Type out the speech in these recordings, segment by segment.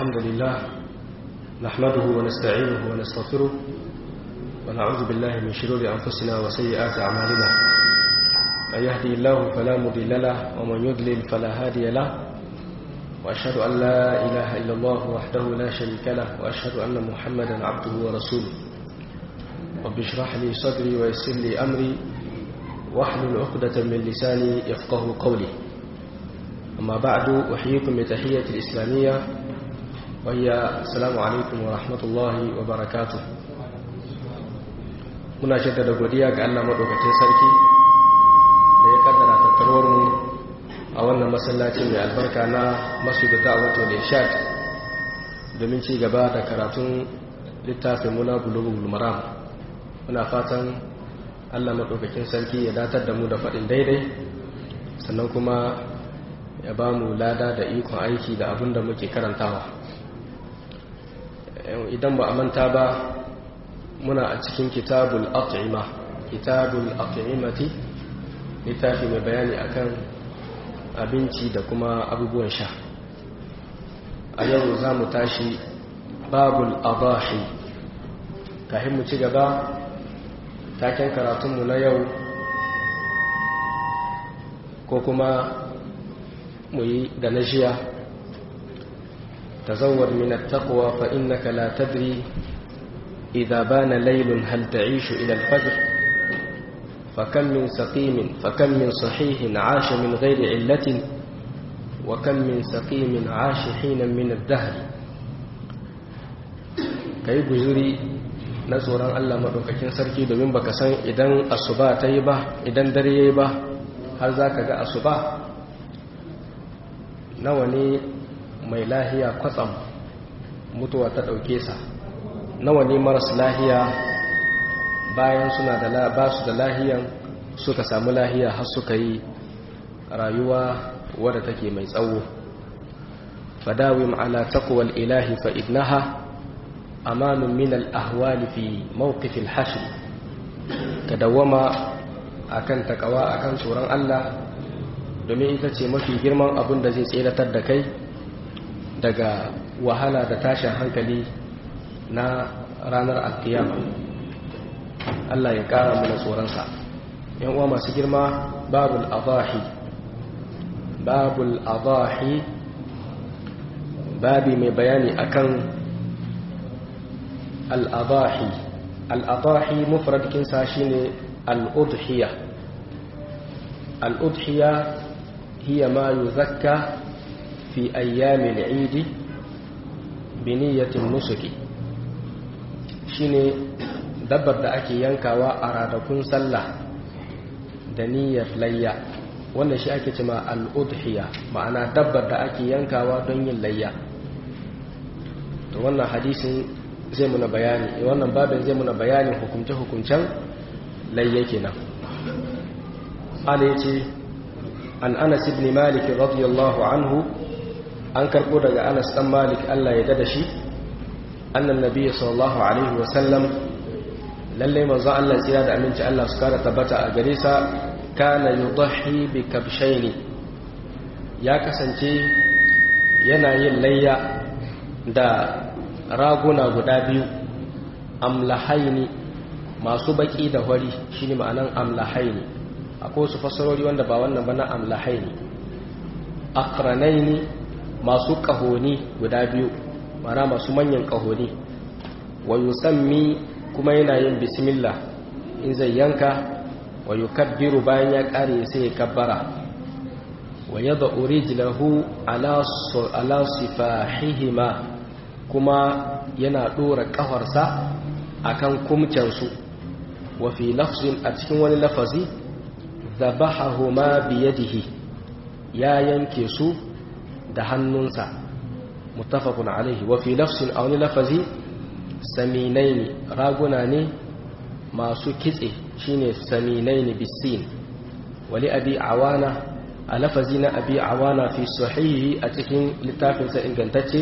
الحمد لله نحمده ونستعينه ونستغفره ونعوذ بالله من شرور أنفسنا وسيئات أعمالنا من يهدي الله فلا مضل له ومن يضلل فلا هادي له وأشهد أن لا إله إلا الله وحده لا شريك له وأشهد أن محمدا عبده ورسوله رب اشرح لي صدري ويسر لي أمري واحلل عقدة من لساني يفقه قولي أما بعد أحييكم بتحية الإسلامية وهي السلام عليكم ورحمة الله وبركاته muna jaddada godiya ga Allah madaukakin sarki da ya kaddara tattaruwar mu a wannan masallaci mai albarka na masjid da'watu al-irshad domin ci gaba da karatun littafin muna bulughul maram muna fatan Allah madaukakin sarki ya datar da mu da faɗin daidai sannan kuma ya ba mu lada da ikon aiki da abin da muke karantawa idan ba a manta ba muna a cikin kitabul at'ima kitabul at'imati littafi mai bayani akan abinci da kuma abubuwan sha a yau za mu tashi babul adahi kafin mu ci gaba taken karatunmu na yau ko kuma mu yi da na jiya tazawwar min at-taqwa fa innaka la tadri idha bana laylun hal ta'ishu ila al-fajr فكم من سقيم فكم من صحيح عاش من غير علة وكم من سقيم عاش حينا من الدهر kai guzuri na tsoron Allah maɗaukakin sarki domin baka san idan asuba ta yi ba idan dare ya yi ba har za ka ga asuba nawa ne mai lahiya kwatsam mutuwa ta ɗauke sa nawa ne maras lahiya bayan suna da ba su da lahiyan suka samu lahiya har suka yi rayuwa wadda take mai tsawo fadawim ala taqwal ilahi fa innaha amanun min al ahwali fi mawqif al hashr kadawama akan takawa akan tsoron Allah domin ita ce mafi girman abin da zai tseratar da kai daga wahala da tashin hankali na ranar alkiyama Allah ya kara mana tsoronsa yan uwa masu girma babul adahi babul adahi babi mai bayani akan al-adahi al-adahi mufradkin sa shine al-udhiya al-udhiya hiya ma yuzakka fi ayyam al-eid bi niyyati nusuki shine dabbar da ake yankawa a ranakun sallah da niyyar layya wannan shi ake cima al'udhiya ma'ana dabbar da ake yankawa don yin layya to wannan hadisin zai muna bayani wannan babin zai muna bayanin hukunce-hukuncen layya kenan ala ya ce an anas ibn malik radiyallahu anhu an karɓo daga anas ɗan malik allah ya dada shi annan nabi sallallahu alaihi wasallam lallai manzo Allah tsira da aminci Allah su kara tabbata a gare sa kana yudahi bi kabshaini ya kasance yana yin layya da raguna guda biyu amlahaini masu baki da hori shine ma'anan amlahaini akwai su fasarori wanda ba wannan ba na amlahaini akranaini masu kahoni guda biyu mara masu manyan kahoni wa yusammi kuma yana yin bismillah in zai yanka wa yukabbiru bayan ya kare sai ya kabbara wa yad'u rijlahu ala ala sifahihima kuma yana dora kafarsa akan kumcansu wa fi lafzin a cikin wani lafazi dhabahahuma bi yadihi ya yanke su da hannunsa muttafaqun alaihi wa fi lafzin a wani lafazi saminai ne raguna ne masu kitse shine saminai ne bisin wali abi awana a lafazi na abi awana fi sahihi a cikin littafinsa ingantacce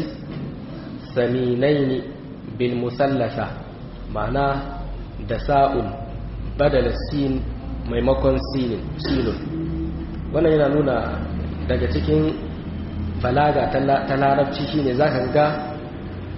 saminai ne bil musallasa ma'ana da sa'un badala sin maimakon silun wannan yana nuna daga cikin balaga ta larabci shine zaka ga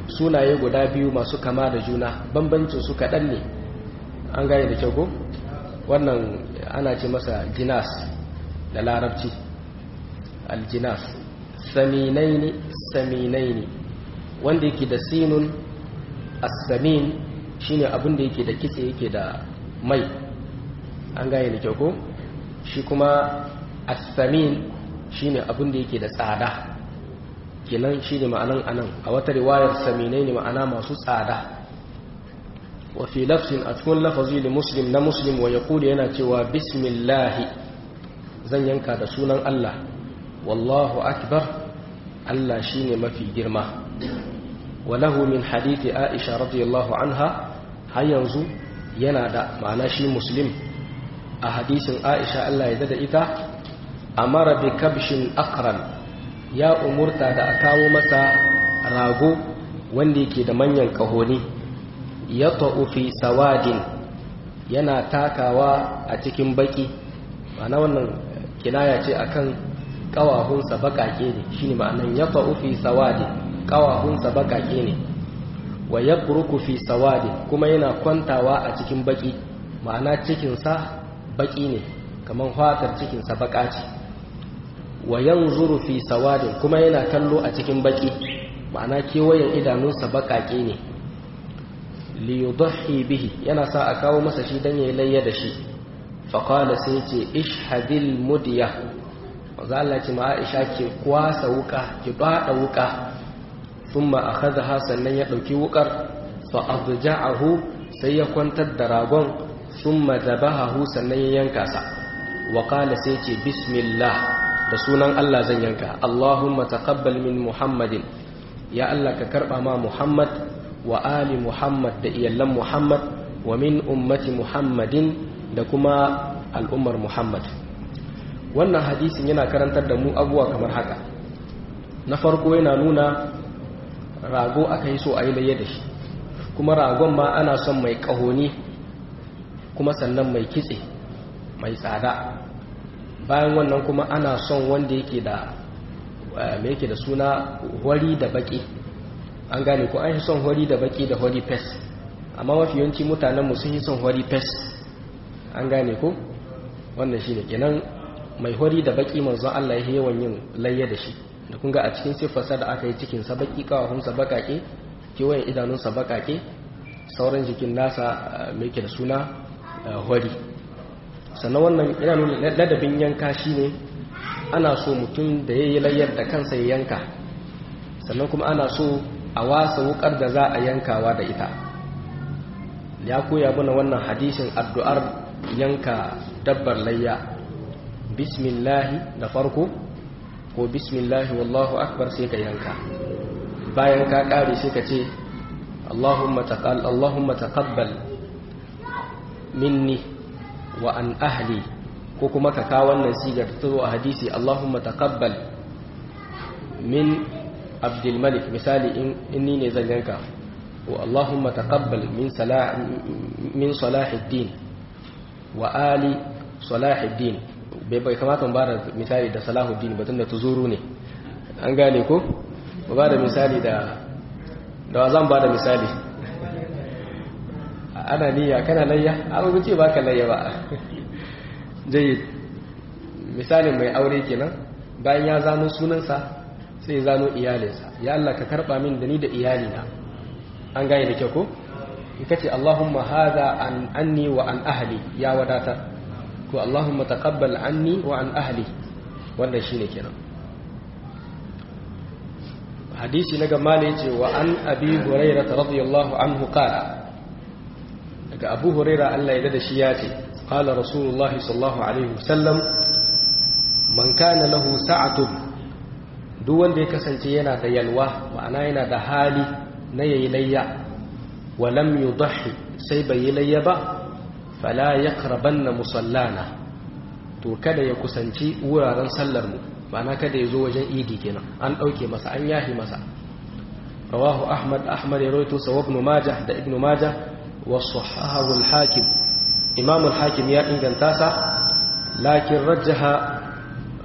sunaye guda biyu masu kama da juna bambancin su kaɗan ne an gane da kyau ko wannan ana ce masa jinas da larabci aljinas saminaini saminaini wanda yake da sinun as-samin shine abin da yake da kitse yake da mai an gane da kyau ko shi kuma as-samin shine abin da yake da tsada kenan shine ma'anan anan a wata riwayar saminai ne ma'ana masu tsada wa fi lafzin a cikin lafazi da muslim na muslim wa yaqulu yana cewa bismillahi zan yanka da sunan Allah wallahu akbar Allah shine mafi girma wa lahu min hadithi Aisha radiyallahu anha har yanzu yana da ma'ana shi muslim a hadisin Aisha Allah ya da ita amara bi kabshin akran ya umurta da a kawo masa rago wanda yake da manyan kahoni ya fi sawadin yana takawa a cikin baki ma'ana wannan kinaya ce akan kawahunsa bakake ne shine ma'anan ya fi sawadin kawahunsa bakake ne wa ya fi sawadin kuma yana kwantawa a cikin baki ma'ana cikinsa baki ne kamar fatar cikinsa baka ce wa yanzuru fi sawadin kuma yana kallo a cikin baki ma'ana kewayen idanunsa bakake ne li yudhi bihi yana sa a kawo masa shi dan yayi layya da shi fa qala sai ce ishhadil mudiya manzo Allah ce ma Aisha ke kwasa wuka ki bada wuka thumma akhadha sannan ya dauki wukar fa adja'ahu sai ya kwantar da ragon thumma zabahahu sannan ya yanka sa wa qala sai ce bismillah da sunan Allah zan yanka Allahumma taqabbal min Muhammadin ya Allah ka karba ma Muhammad wa ali Muhammad da iyallan Muhammad wa min ummati Muhammadin da kuma al'ummar Muhammad wannan hadisin yana karantar da mu abuwa kamar haka na farko yana nuna rago aka yi so a yi laye da shi kuma ragon ma ana son mai kahoni kuma sannan mai kitse mai tsada bayan wannan kuma ana son wanda yake da me yake da suna hori da baki an gane ko an yi son hori da baki da hori fes amma mafi yawanci mutanenmu sun yi son hori fes an gane ko wannan shi ne kenan mai hori da baki manzon Allah ya yawan yin layya da shi da kun ga a cikin siffarsa da aka yi cikin sa baki kawahunsa bakake kewayen idanunsa bakake sauran jikin nasa mai yake da suna hori sannan wannan yana nuna ladabin yanka shi ne ana so mutum da ya yi layyar da kansa ya yanka sannan kuma ana so a wasa wukar da za a yankawa da ita ya koya mana wannan hadisin addu'ar yanka dabbar layya bismillahi da farko ko bismillahi wallahu akbar sai ka yanka bayan ka kare sai ka ce Allahumma taqabbal minni wa an ahli ko kuma ka kawo wannan sigar ta zo a hadisi Allahumma taqabbal min Abdul Malik misali in ni ne zan yanka wa Allahumma taqabbal min salah min Salahuddin wa ali Salahuddin bai bai kamata mu bada misali da Salahuddin ba tunda tuzuru ne an gane ko ba bada misali da da zan bada misali ana niyya kana layya an rubuce ba ka layya ba jayyid misalin mai aure kenan bayan ya zano sunansa sai ya zano iyalinsa ya Allah ka karba min da ni da iyalina an gane da kyau ko ita ce Allahumma hadha an anni wa an ahli ya wadata ko Allahumma taqabbal anni wa an ahli wannan shine kenan hadisi na gama ne ce wa an abi hurairah radiyallahu anhu qala daga abu huraira Allah ya da shi ya ce qala rasulullah sallallahu alaihi wasallam man kana lahu sa'atun duk wanda ya kasance yana da yalwa ma'ana yana da hali na yayi layya wa lam yudhi sai bai yi layya ba fala yaqrabanna musallana to kada ya kusanci wuraren sallar mu ma'ana kada ya zo wajen idi kenan an dauke masa an yahi masa rawahu ahmad ahmad ya rawaito sa ibn majah da ibn majah وصححه الحاكم إمام الحاكم يا إن تاسع لكن رجح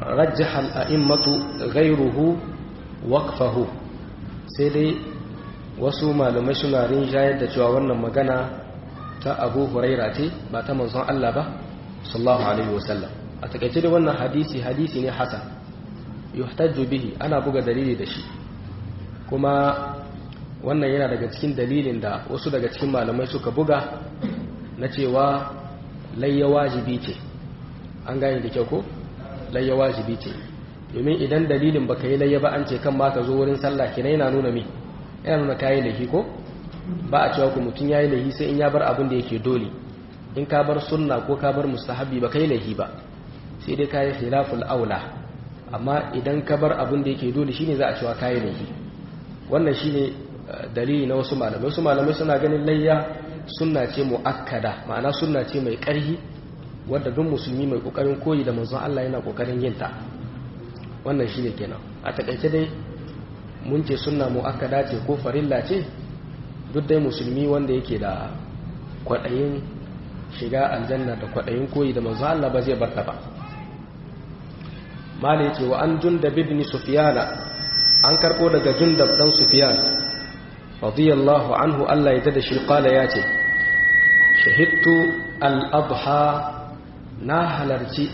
رجح الأئمة غيره وقفه سيدي wasu malamai suna rinjayar da cewa wannan magana ta abu huraira ce ba ta manzon Allah ba sallallahu alaihi wasallam a takaice da wannan hadisi hadisi ne hasan yuhtajju bihi ana buga dalili da shi kuma wannan yana daga cikin dalilin da wasu daga cikin malamai suka buga na cewa layya wajibi ce an gane da kyau ko layya wajibi ce domin idan dalilin baka yi layya ba an ce kan ma ka zo wurin sallah kina yana nuna me yana nuna kayi lahi ko ba a cewa ku mutum yayi lahi sai in ya bar abin da yake dole in ka bar sunna ko ka bar mustahabi ba kai lahi ba sai dai kayi khilaful aula amma idan ka bar abin da yake dole shine za a cewa kayi lahi wannan shine dalili na wasu malamai wasu malamai suna ganin layya sunna ce muakkada ma'ana sunna ce mai ƙarfi wadda duk musulmi mai kokarin koyi da manzon Allah yana kokarin yin ta wannan shine kenan a takaice dai mun ce sunna muakkada ce ko farilla ce duk dai musulmi wanda yake da kwadayin shiga aljanna da kwadayin koyi da manzon Allah ba zai barta ba mala yace wa an jundab ibn sufyana an karbo daga jundab dan sufyan radiyallahu anhu Allah ya dada shi qala yace shahidtu al-adha na halarci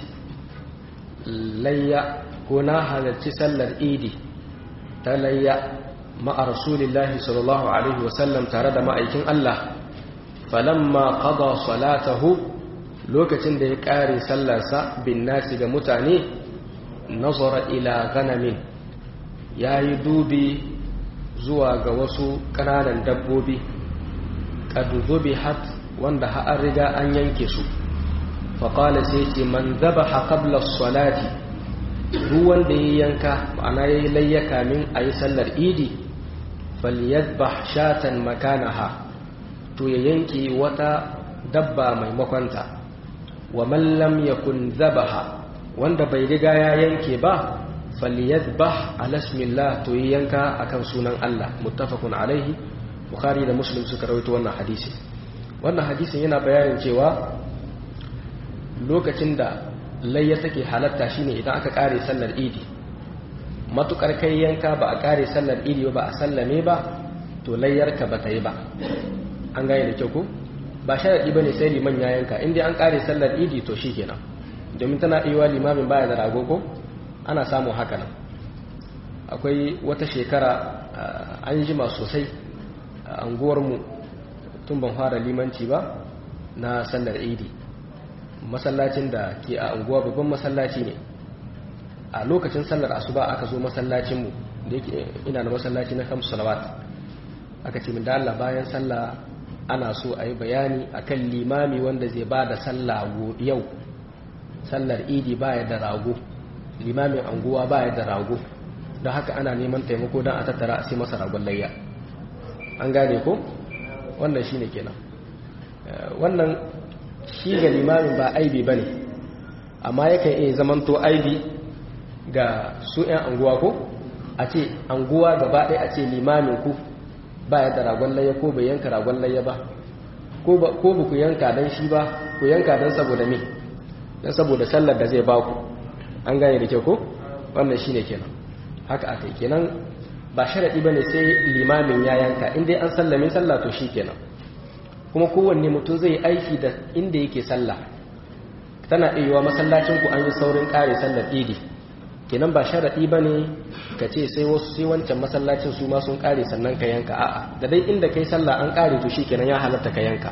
layya ko na halarci sallar idi ta layya ma'a rasulillahi sallallahu alaihi wasallam tare da ma'aikin Allah falamma qada salatahu lokacin da ya kare sallarsa bin nasi ga mutane nazara ila ganamin yayi dubi zuwa ga wasu ƙananan dabbobi qad hat wanda har riga an yanke su faƙala sai ce man zaba haƙablar salati duk wanda ya yanka ma'ana ya yi layyaka min a yi sallar idi falyadba shatan makanaha to ya yanke wata dabba maimakonta wa mallam ya kun zabaha wanda bai riga ya yanke ba falyadba alasmillah to ya yanka akan sunan Allah muttafaqun alaihi bukhari da muslim suka rawaito wannan hadisi wannan hadisin yana bayanin cewa lokacin da layya take halatta shine idan aka kare sallar idi matukar kai yanka ba a kare sallar idi ba a sallame ba to layyarka ba ta yi ba an gane da kyau ko ba sharadi bane sai liman ya yanka in dai an kare sallar idi to shikenan domin tana iya limamin baya da rago ko ana samun haka nan akwai wata shekara an jima sosai a anguwarmu tun ban fara limanci ba na sallar idi masallacin da ke a unguwa babban masallaci ne a lokacin sallar asuba aka zo masallacinmu da yake ina da masallaci na kamsu salawat aka ce min da Allah bayan sallah ana so a yi bayani akan limami wanda zai ba da sallah yau sallar idi baya da rago limamin anguwa baya da rago don haka ana neman taimako don a tattara a sai masa ragon layya an gane ko wannan shine kenan wannan shi ga limamin ba aibi ba ne amma yakan iya zamanto aibi ga su 'yan anguwa ko a ce anguwa gaba ɗaya a ce limamin ku ba ya da ragon layya ko bai yanka ragon layya ba ko ba ku yanka don shi ba ku yanka don saboda me don saboda sallar da zai baku an gane da kyau ko wannan shi ne kenan haka aka yi kenan ba sharaɗi ba ne sai limamin ya yanka in dai an sallame sallah to shi kenan kuma kowanne mutum zai aiki da inda yake sallah tana iya masallacin ku an yi saurin kare sallar idi kenan ba sharaɗi ba ne ka ce sai wasu sai wancan masallacin su ma sun kare sannan ka yanka a'a da dai inda kai sallah an kare to shi kenan ya halatta ka yanka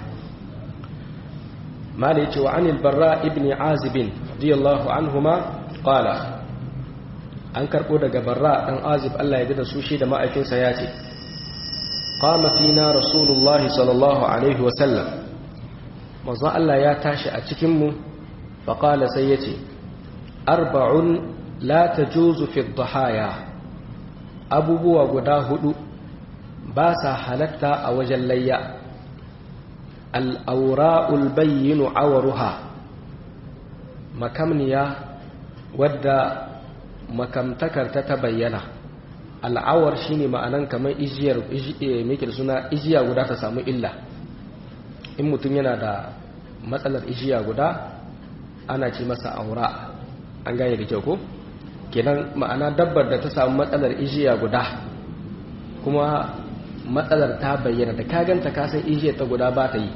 mala yace wa anil barra ibn azib radiyallahu anhuma qala an karbo daga barra dan azib Allah ya da su shi da ma'aikinsa ya ce qama fina rasulullah sallallahu alaihi wa sallam manzo Allah ya tashi a cikin mu fa qala sai yace arba'un la tajuzu fi dhahaya abubuwa guda hudu ba sa halatta a wajen layya al'aura'ul bayyinu awaruha makamniya wadda makamtakarta ta bayyana al'awar shine ma'anan kamar ijiyar mikir suna ijiya guda ta samu illa in mutum yana da matsalar ijiya guda ana ce masa aura an gane da kyau ko kenan ma'ana dabbar da ta samu matsalar ijiya guda kuma matsalar ta bayyana da ka ganta ka san ijiyar ta guda ba ta yi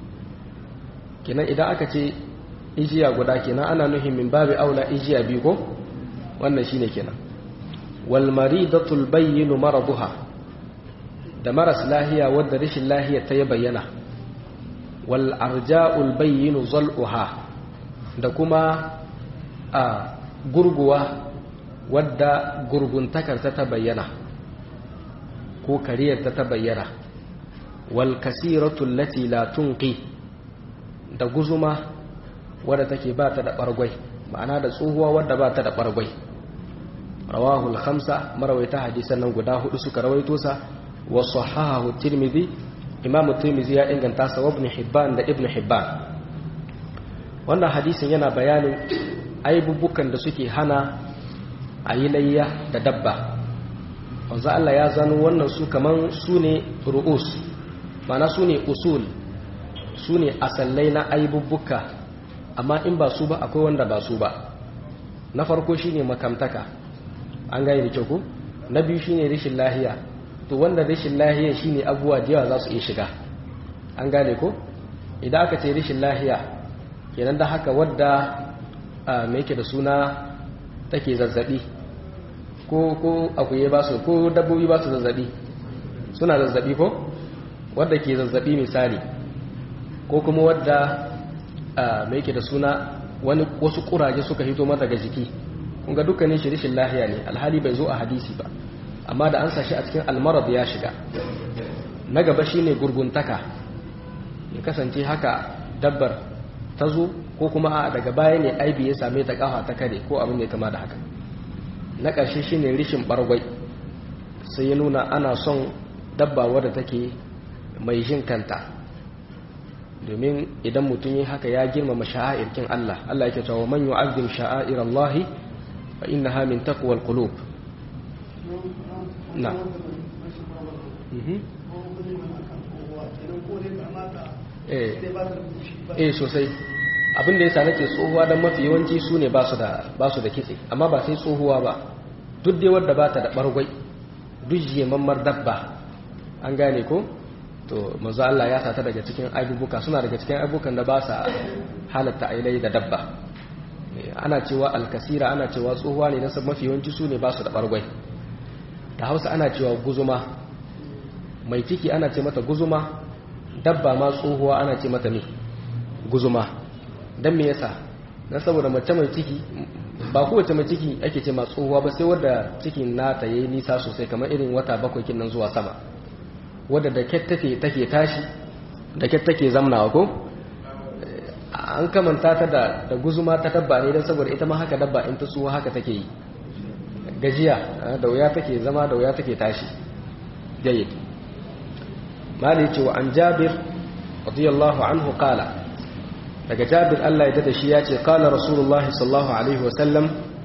kenan idan aka ce ijiya guda kenan ana nuhin min babu aula ijiya biyu ko wannan shine kenan wal maridatul bayyinu maraduha da maras lahiya wadda rashin lahiya ta ya bayyana wal arja'ul bayyinu zal'uha da kuma a gurguwa wadda gurguntakarta ta bayyana ko kariyarta ta bayyana wal kasiratul lati la tunqi da guzuma wadda take ba ta da bargwai ma'ana da tsohuwa wadda ba ta da bargwai rawahul khamsa marawaita hadisan nan guda hudu suka rawaito sa wa sahahahu tirmidhi imamu tirmidhi ya inganta sa wa ibn hibban da ibn hibban wannan hadisin yana bayanin aibubukan da suke hana a yi layya da dabba wanzu Allah ya zano wannan su kaman su ne ru'us mana su ne usul su ne asallai na aibubuka amma in ba su ba akwai wanda ba su ba na farko shine makamtaka an gane da kyau ko na biyu shine rashin lahiya to wanda rashin lahiya shine abubuwa da yawa za su iya shiga an gane ko idan aka ce rashin lahiya kenan da haka wadda mai yake da suna take zazzabi ko ko akuye ba su ko dabbobi ba su zazzabi suna zazzabi ko wadda ke zazzabi misali ko kuma wadda mai yake da suna wani wasu kuraje suka hito mata ga jiki kunga dukkanin shi rishin lahiya ne alhali bai zo a hadisi ba amma da an sashi a cikin almarad ya shiga na gaba shine gurguntaka ya kasance haka dabbar ta zo ko kuma a daga baya ne aibi ya same ta kafa ta kare ko abin da ya kama da haka na ƙarshe shine rishin bargwai sai ya nuna ana son dabba wadda take mai jin kanta domin idan mutum yi haka ya girmama sha'airkin Allah Allah yake cewa man yu'azzim sha'air Allah fa innaha min taqwal qulub na eh sosai abin da yasa nake tsohuwa dan mafi yawanci su ne ba su da ba su da kitse amma ba sai tsohuwa ba duk dai wanda ba ta da bargwai duk jemammar dabba an gane ko to manzo Allah ya sata daga cikin aibubuka suna daga cikin aibukan da ba sa halatta ailai da dabba ana cewa alkasira ana cewa tsohuwa ne na mafi yawanci su ne ba su da bargwai da hausa ana cewa guzuma mai ciki ana ce mata guzuma dabba ma tsohuwa ana ce mata ne guzuma don me yasa na saboda mace mai ciki ba kowace mai ciki ake ce ma tsohuwa ba sai wadda cikin nata yayi nisa sosai kamar irin wata bakwai kinnan zuwa sama wadda da ket take take tashi da ket take zamnawa ko an kamanta ta da da guzuma ta dabba ne don saboda ita ma haka dabba in ta tsuwa haka take yi gajiya da wuya take zama da wuya take tashi jayyid mali ce wa an jabir radiyallahu anhu qala daga jabir Allah ya dada shi ya ce qala rasulullah sallallahu alaihi wa sallam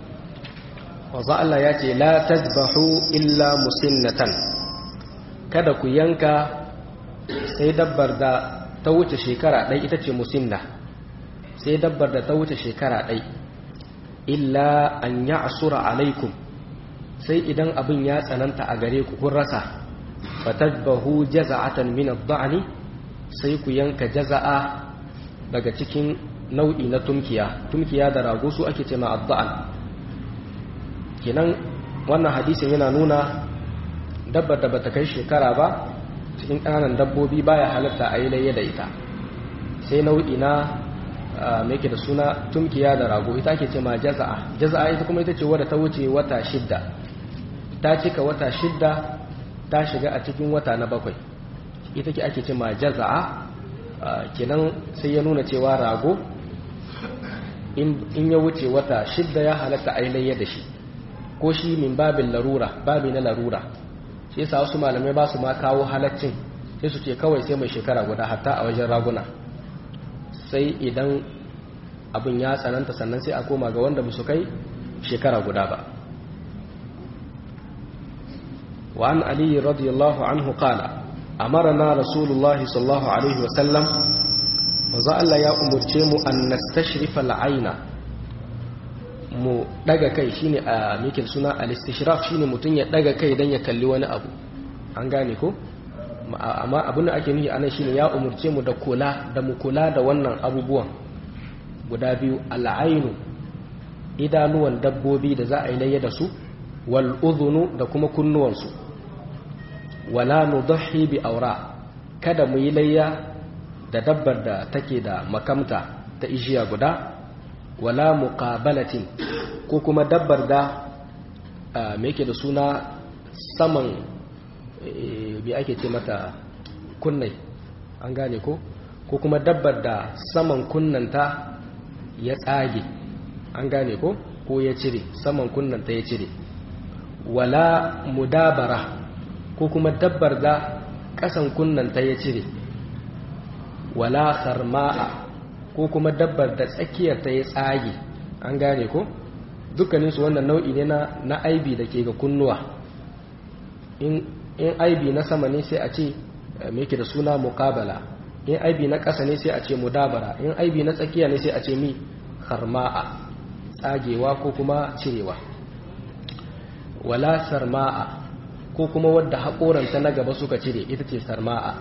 wa za Allah ya ce la tazbahu illa musinnatan kada ku yanka sai dabbar da ta wuce shekara ɗai ita ce musinna sai dabbar da ta wuce shekara ɗai illa an ya asura alaikum sai idan abin ya tsananta a gare ku kun rasa fatadbahu jaza'atan min ad-da'ni sai ku yanka jaza'a daga cikin nau'i na tumkiya tumkiya da rago su ake ce ma ad kenan wannan hadisin yana nuna dabbar da bata kai shekara ba cikin ƙananan dabbobi baya halatta a yi layya da ita sai nau'i na mai ke da suna tumkiya da rago ita ake ce ma jaza'a jaza'a ita kuma ita ce wadda ta wuce wata shidda ta cika wata shidda ta shiga a cikin wata na bakwai ita ke ake ce ma jaza'a kenan sai ya nuna cewa rago in ya wuce wata shidda ya halatta a yi layya da shi ko shi min babin larura babi na larura shi yasa wasu malamai ba su ma kawo halaccin sai su ce kawai sai mai shekara guda hatta a wajen raguna sai idan abin ya tsananta sannan sai a koma ga wanda su kai shekara guda ba wa an ali radiyallahu anhu qala amarna rasulullah sallallahu alaihi wa sallam manzo Allah ya umurce mu an nastashrifa al-aina mu daga kai shine a mikin suna al-istishraf shine mutun ya daga kai dan ya kalli wani abu an gane ko amma abin da ake nufi anan shine ya umurce mu da kula da mu kula da wannan abubuwan guda biyu al'ainu idanuwan dabbobi da za a yi layya da su wal udhunu da kuma kunnuwansu wala nudhi bi aura kada mu yi layya da dabbar da take da makamta ta ijiya guda wala muqabalatin ko kuma dabbar da me yake da suna saman bi ake ce mata kunnai an gane ko ko kuma dabbar da saman kunnanta ya tsage an gane ko ko ya cire saman kunnanta ya cire wala mudabara ko kuma dabbar da kasan kunnanta ya cire wala kharma'a ko kuma dabbar da tsakiyar ta ya tsage an gane ko dukkaninsu wannan nau'i ne na na aibi da ke ga kunnuwa in in aibi na sama ne sai a ce me yake da suna muqabala in aibi na ƙasa ne sai a ce mudabara in aibi na tsakiya ne sai a ce mi kharma'a tsagewa ko kuma cirewa wala sarma'a ko kuma wadda haƙoranta na gaba suka cire ita ce sarma'a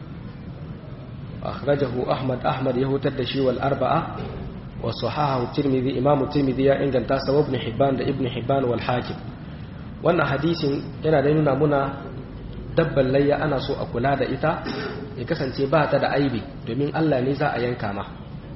akhrajahu ahmad ahmad ya hutar da shi wal arba'a wa sahahahu tirmidhi imamu tirmidhi ya inganta sa ibn hibban da ibn hibban wal hakim wannan hadisin yana da nuna muna dabban layya ana so a kula da ita ya kasance ba ta da aibi domin Allah ne za a yanka ma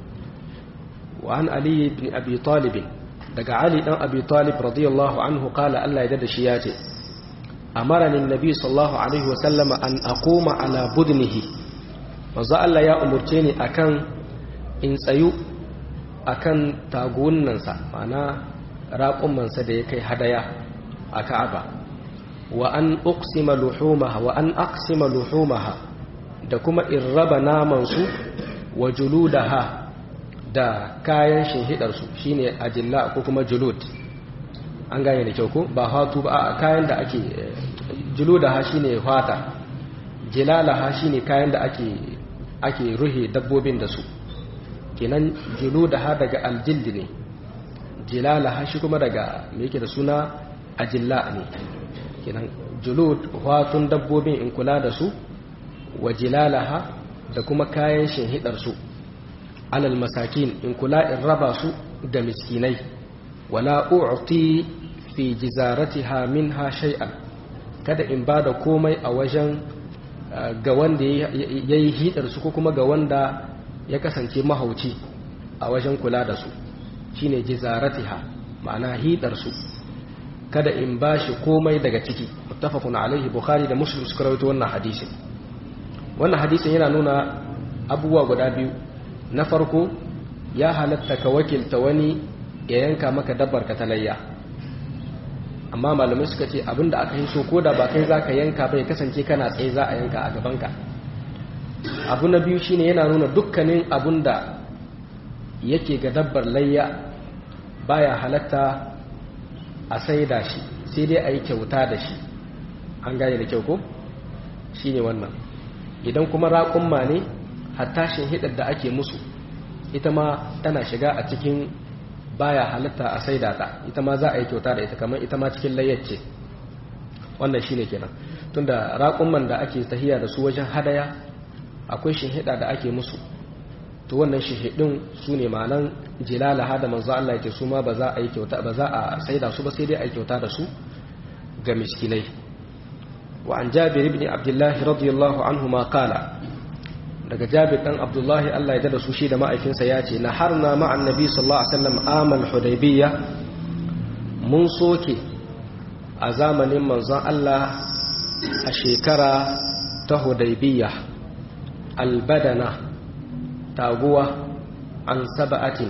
wa an ali ibn abi talib daga ali dan abi talib radiyallahu anhu qala Allah ya dada shi ya ce amarani annabi sallallahu alaihi wa sallama an aquma ala budnihi manzo Allah ya umurce ni akan in tsayu akan tagunnansa ma'ana raƙumansa da ya kai hadaya a Ka'aba wa an uqsima luhumaha wa an aqsima luhumaha da kuma in raba naman su wa juludaha da kayan shinhidar su shine ajilla ko kuma julud an gane da kyau ko ba hatu ba a kayan da ake juludaha shine fata jilalaha shine kayan da ake ake ruhe dabbobin da su kenan juludaha daga aljildi ne jilalaha shi kuma daga me yake da suna ajilla ne kenan julud watun dabbobin in kula da su wa jilalaha da kuma kayan shinhidar su alal masakin in kula in raba su da miskinai wala u'ti fi jizaratiha minha shay'an kada in bada komai a wajen ga wanda yayi hidar su ko kuma ga wanda ya kasance mahauci a wajen kula da su shine jizaratiha ma'ana hidar su kada in bashi komai daga ciki muttafaqun alaihi bukhari da muslim suka rawaito wannan hadisin wannan hadisin yana nuna abubuwa guda biyu na farko ya halatta ka wakilta wani ya yanka maka dabbar ka talayya amma malamai suka ce abinda aka yi so ko da ba kai za ka yanka bai kasance kana tsaye za a yanka a gabanka abu na biyu shine yana nuna dukkanin abun da yake ga dabbar layya baya halatta a saida shi sai dai a yi kyauta da shi an gane da kyau ko shi ne wannan idan kuma raƙumma ne hatta hidar da ake musu ita ma tana shiga a cikin baya halatta a saida ta ita ma za a yi kyauta da ita kamar ita ma cikin layyacce wannan shi ne kenan tunda raƙumman da ake tahiya da su wajen hadaya akwai shinhida da ake musu to wannan shinhidin su ne malan jilalaha da manzo Allah yake su ma ba za a yi kyauta ba za a saida su ba sai dai a yi kyauta da su ga miskinai wa an jabir ibn abdullah radiyallahu anhu ma qala daga jabir dan abdullahi Allah ya dada su shi da ma'aikinsa ya ce na harna ma'an nabi sallallahu alaihi wasallam amal hudaybiyya mun soke a zamanin manzon Allah a shekara ta hudaybiyya albadana taguwa an saba'atin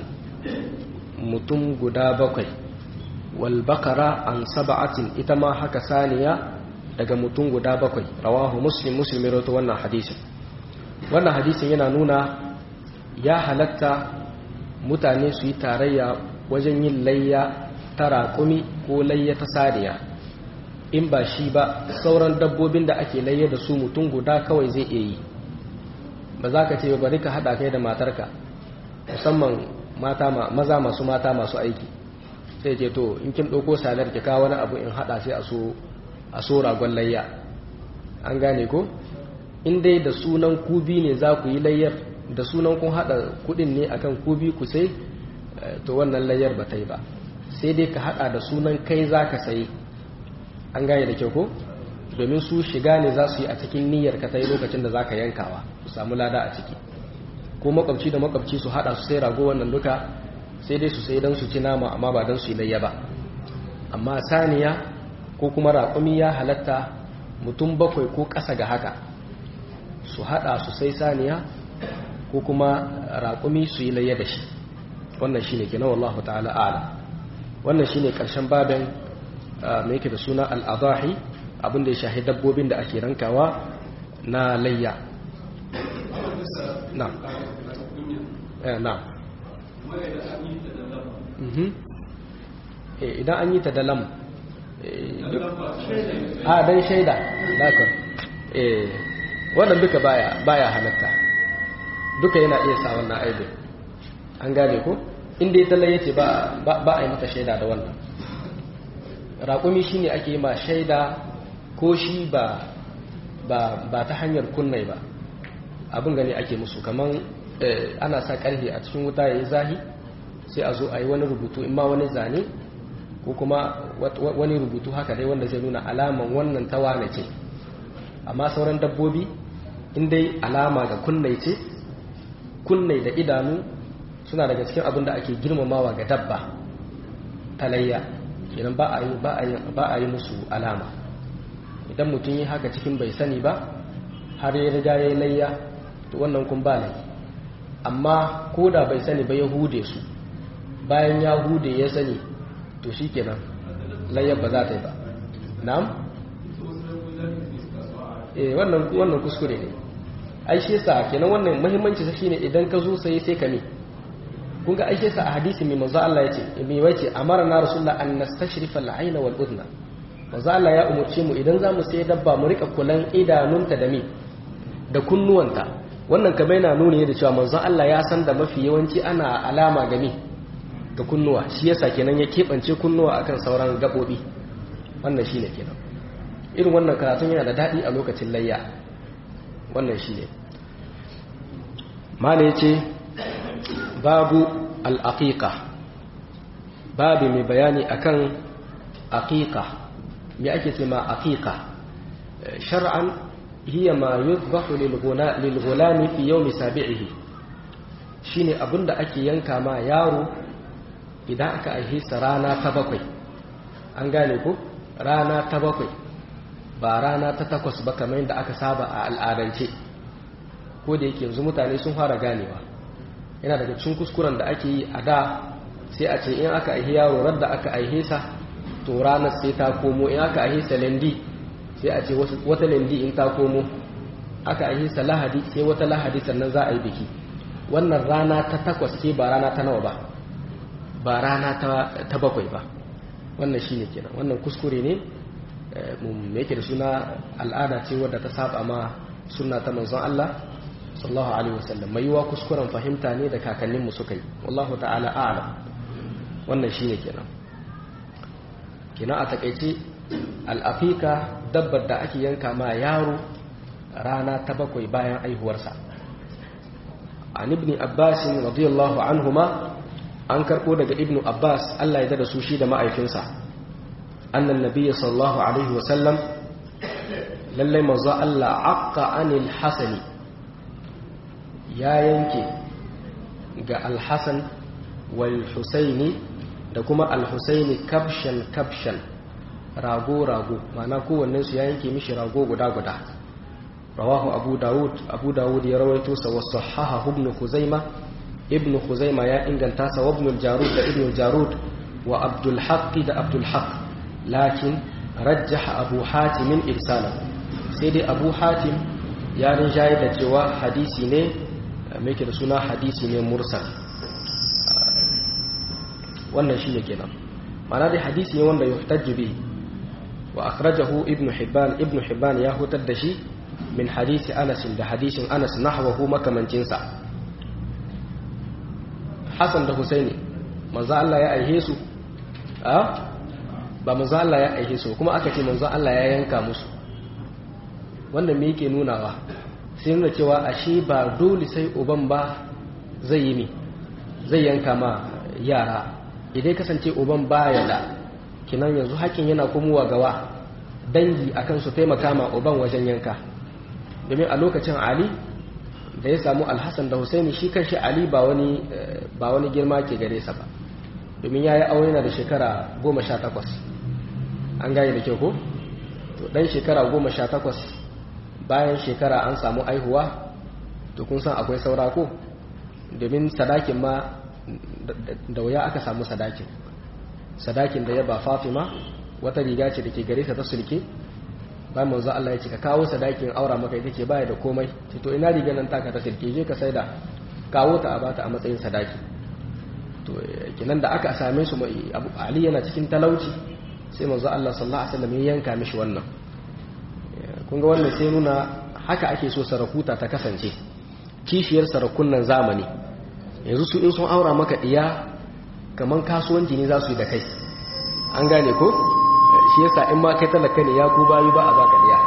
mutum guda bakwai walbakara an saba'atin ita ma haka saniya daga mutum guda bakwai rawahu muslim muslim rawato wannan hadisin wannan hadisin yana nuna ya halatta mutane su yi tarayya wajen yin layya ta raƙumi ko layya ta saniya in ba shi ba sauran dabbobin da ake layya da su mutum guda kawai zai iya yi ba za ka ce bari ka haɗa kai da matarka musamman mata maza masu mata masu aiki sai ce to in kin ɗauko salar ki kawo wani abu in haɗa sai a so ragon layya an gane ko in dai da sunan kubi ne za ku yi layyar da sunan kun hada kudin ne akan kubi ku sai to wannan layyar ba ta yi ba sai dai ka hada da sunan kai za ka sayi an gane da kyau ko domin su shiga ne za su yi a cikin niyyar ka ta yi lokacin da za ka yankawa su samu lada a ciki ko makwabci da makwabci su hada su sai rago wannan duka sai dai su sai don su ci nama amma ba don su yi layya ba amma saniya ko kuma raƙumi ya halatta mutum bakwai ko ƙasa ga haka su hada su sai saniya ko kuma raƙumi su yi layya da shi wannan shi ne kenan wallahu ta'ala ala wannan shi ne ƙarshen babin mai yake da suna al'adahi abinda ya shahi dabbobin da ake rankawa na layya na na idan an yi ta da lam a dan shaida dakon wannan duka baya halatta duka yana iya sa wannan aibin an gane ko inda ya tallaye ce ba a yi mata shaida da wannan raƙumi shi ne ake yi ma shaida ko shi ba ta hanyar kunnai ba abin gani ake musu kamar ana sa ƙarfe a cikin wuta ya yi zahi sai a zo a yi wani rubutu in ma wani zane ko kuma wani rubutu haka dai wanda zai nuna alaman wannan tawane ce amma sauran dabbobi in dai alama ga kunnai ce kunnai da idanu suna daga cikin abin da ake girmamawa ga dabba talayya idan ba a yi musu alama idan mutum yi haka cikin bai sani ba har ya riga ya yi layya to wannan kun ba laifi amma ko da bai sani ba ya hude su bayan ya hude ya sani to shi kenan layyar ba za ta yi ba na'am? eh wannan wannan kuskure ne ai shi yasa kenan wannan muhimmanci sa shine idan ka zo sai sai ka ne kun ga ai shi yasa a hadisi mai manzo Allah yace mai wace amarna rasulullah an nastashrifa al-ayna wal udna manzo Allah ya umurce mu idan zamu sai dabba mu rika kulan idanunta da mi da kunnuwanta wannan kamar yana nuni da cewa manzo Allah ya san da mafi yawanci ana alama ga mi ga kunnuwa shi yasa kenan ya keɓance kunnuwa akan sauran gaɓoɓi wannan shi ne kenan irin wannan karatun yana da daɗi a lokacin layya wannan shi ne mala ya ce babu al'aƙiƙa babu mai bayani akan aƙiƙa me ake ce ma aƙiƙa shar'an hiya ma yuzbahu lil gulami fi yawmi sabi'ihi shine abinda ake yanka ma yaro idan aka aihe sa rana ta bakwai an gane ku rana ta bakwai ba rana ta takwas ba kamar yadda aka saba a al'adance ko da yake yanzu mutane sun fara ganewa yana daga cikin kuskuren da ake yi a da sai a ce in aka aihe yaro radda aka aihe sa to ranar sai ta komo in aka aihe sa lendi sai a ce wata lendi in ta komo aka aihe sa lahadi sai wata lahadi sannan za a yi biki wannan rana ta takwas ce ba rana ta nawa ba ba rana ta bakwai ba wannan shi ne kenan wannan kuskure ne me yake da suna al'ada ce wadda ta saba ma suna ta manzon Allah sallallahu alaihi wasallam mai yiwa kuskuren fahimta ne da kakanninmu suka yi wallahu ta'ala a'lam wannan shi ne kenan kenan a takaice al'afika dabbar da ake yanka ma yaro rana ta bakwai bayan aihuwarsa an ibn abbas radiyallahu anhuma an karɓo daga ibnu abbas allah ya da su shi da ma'aikinsa annan nabiya sallallahu alaihi wasallam lallai mazu allah aqqa anil hasani ya yanke ga alhassan wal husaini da kuma alhusaini kabshan kabshan rago rago mana kowannensu ya yanke mishi rago guda guda rawahu abu dawud abu dawud ya rawaito sa wasu haha ibn huzaima ibn Khuzaima ya inganta sa ibn al-Jarud da ibn al-Jarud wa Abdul Haqq da Abdul Haqq lakin rajjaha Abu Hatim irsala sai dai Abu Hatim ya rinjaye da cewa hadisi ne mai da suna hadisi ne mursal wannan shine kenan ma'ana dai hadisi ne wanda yuhtajju bi wa akhrajahu ibn Hibban ibn Hibban ya hutar da shi min hadisi Anas da hadisin Anas nahwahu makamancinsa Hassan da Husaini manzo Allah ya aihe su a ba manzo Allah ya aihe su kuma aka ce manzo Allah ya yanka musu wannan me yake nunawa sai nuna cewa ashe ba dole sai uban ba zai yi ne zai yanka ma yara idan kasance uban baya da kinan yanzu hakin yana komowa gawa dangi akan su taimaka ma uban wajen yanka domin a lokacin ali da ya samu alhassan da husaini shi kanshi ali ba wani ba wani girma ke gare sa ba domin ya yi aure na da shekara goma sha takwas an gane da kyau ko to dan shekara goma sha takwas bayan shekara an samu aihuwa to kun san akwai saura ko domin sadakin ma da wuya aka samu sadakin sadakin da ya ba fatima wata riga ce da ke gare ta ta sulke bayan manzo Allah ya ce ka kawo sadakin aura maka ita ce baya da komai ce to ina riga nan taka ta sulke je ka saida kawo ta a bata a matsayin sadaki to kinan da aka same su Abu Ali yana cikin talauci sai manzo Allah sallallahu alaihi wasallam ya yanka mishi wannan kun ga wannan sai nuna haka ake so sarakuta ta kasance kishiyar sarakunan zamani yanzu su in sun aura maka diya kaman kasuwanci ne za su yi da kai an gane ko shi yasa in ma kai talaka ne ya ku bayu ba a baka diya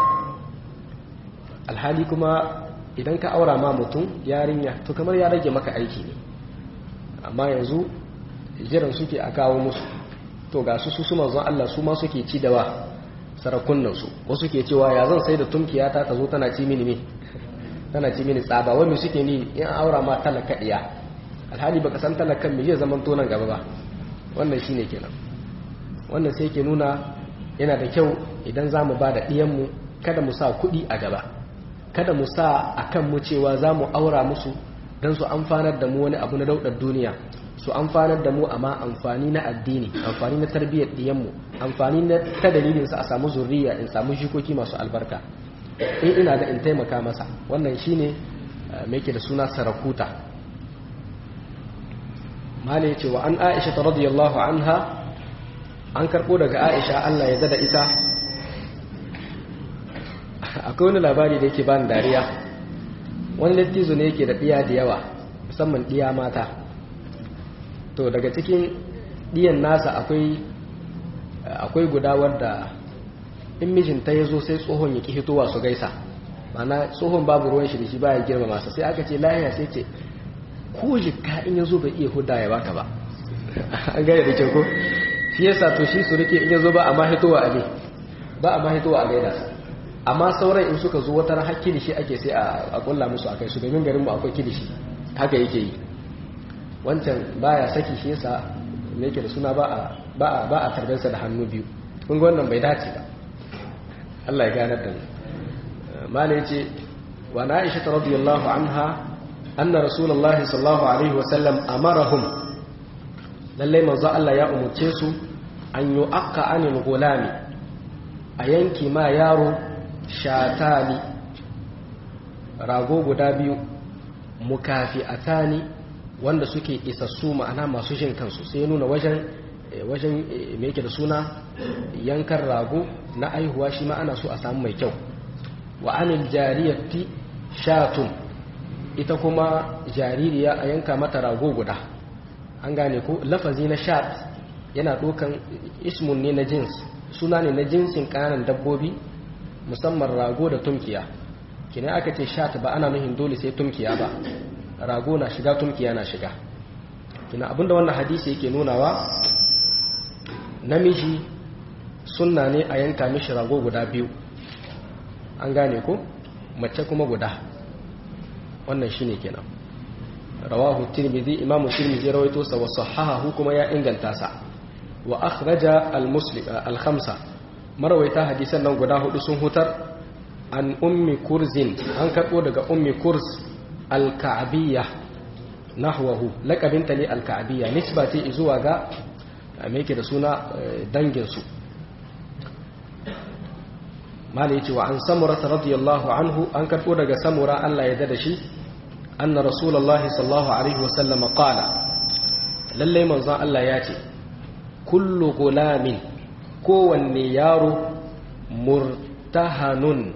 alhali kuma idan ka aura ma mutum yarinya to kamar ya rage maka aiki ne amma yanzu jiran suke a kawo musu to ga su su manzon Allah su ma suke ci da wa sarakunan su wasu ke cewa ya zan sai da tumkiya ta ta zo tana ci mini me tana ci mini tsaba wai me suke ni in aura ma talaka diya alhali baka san talakan me zai zaman to nan gaba ba wannan shine kenan wannan sai ke nuna yana da kyau idan za mu ba da ɗiyanmu kada mu sa kuɗi a gaba kada mu sa a kan mu cewa za mu aura musu don su amfanar da mu wani abu na daudar duniya su amfanar da mu amma amfani na addini amfani na tarbiyyar ɗiyanmu amfani na ta dalilinsa a samu zurriya in samu jikoki masu albarka in ina da in taimaka masa wannan shine mai ke da suna sarakuta mala ce wa an aisha ta radiyallahu anha an karɓo daga aisha allah ya da ita akwai wani labari da yake bani dariya wani lattizo ne yake da ɗiya da yawa musamman ɗiya mata to daga cikin ɗiyan nasa akwai akwai guda wadda in mijinta ya zo sai tsohon ya ƙi hitowa su gaisa mana tsohon babu ruwan shi da shi baya girma masa sai aka ce lahiya sai ce ko jikka in ya zo bai iya huda ya baka ba an gaya da kyau ko shi yasa to shi su rike in ya zo ba a ma hitowa a ne ba a ma hitowa a gaida sa amma sauran in suka zo wata har kilishi ake sai a kulla musu a kai su domin garinmu akwai kilishi haka yake yi wancan baya saki shi yasa me yake da suna ba a ba a tarbensa da hannu biyu kun ga wannan bai dace ba Allah ya ganar da mu mala yace wa na Aisha radiyallahu anha anna rasulullahi sallallahu alaihi wa sallam amarahum lalle manzo Allah ya umurce su an yu'aqqa anil gulami a yanki ma yaro shatani rago guda biyu mukafi atani wanda suke isassu ma'ana masu jin kansu sai nuna wajen wajen me yake da suna yankan rago na aihuwa shi ma ana so a samu mai kyau wa anil jariyati shatun ita kuma jaririya a yanka mata rago guda an gane ko lafazi na shat yana ɗaukan ismun ne na jins suna ne na jinsin ƙananan dabbobi musamman rago da tumkiya kina aka ce shat ba ana nuhin dole sai tumkiya ba rago na shiga tumkiya na shiga kina abinda wannan hadisi yake nunawa namiji sunna ne a yanka mishi rago guda biyu an gane ko mace kuma guda wannan shine kenan rawahu tirmidhi imam tirmidhi rawaito sa wa sahahahu kuma ya inganta sa wa akhraja al-muslim al-khamsa marawaita hadisan nan guda hudu sun hutar an ummi kurzin an karbo daga ummi kurz al-ka'biyya nahwahu laqabinta ne al-ka'biyya nisba ce zuwa ga me yake da suna dangin su mala yace wa an samura radiyallahu anhu an karbo daga samura Allah ya dada shi anna rasulullahi sallallahu alaihi wasallam qala lalle manzon Allah ya ce kullu gulamin kowanne yaro murtahanun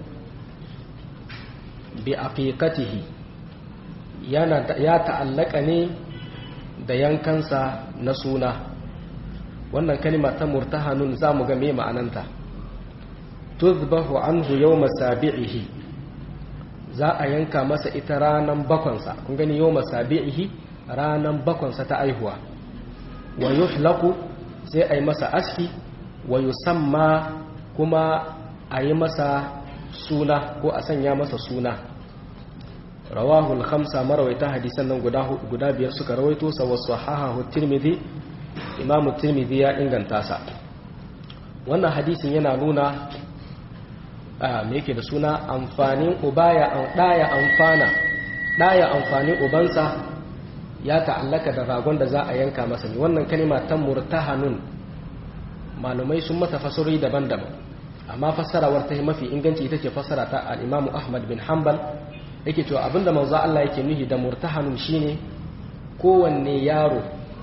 bi aqiqatihi yana ya ta'allaka ne da yankansa na suna wannan kalma ta murtahanun zamu ga me ma'ananta tuzbahu anhu yawma sabi'ihi za a yanka masa ita ranan bakwansa kun gani yau masabi'ihi ranan bakwansa ta aihuwa wa yuhlaku sai a yi masa aski wa yusamma kuma a yi masa suna ko a sanya masa suna rawahul khamsa marawaita hadisan nan guda guda biyar suka rawaito sa wa sahahahu tirmidhi imamu tirmidhi ya inganta sa wannan hadisin yana nuna me yake da suna amfanin ubaya an daya amfana daya amfanin ubansa ya ta'allaka da ragon da za a yanka masa ne wannan kalima ta murtahanun malumai sun mata fasarori daban-daban amma fassarawar ta mafi inganci ita ce fassara ta al-Imam Ahmad bin Hanbal yake cewa abinda manzo Allah yake nuhi da murtahanun shine kowanne yaro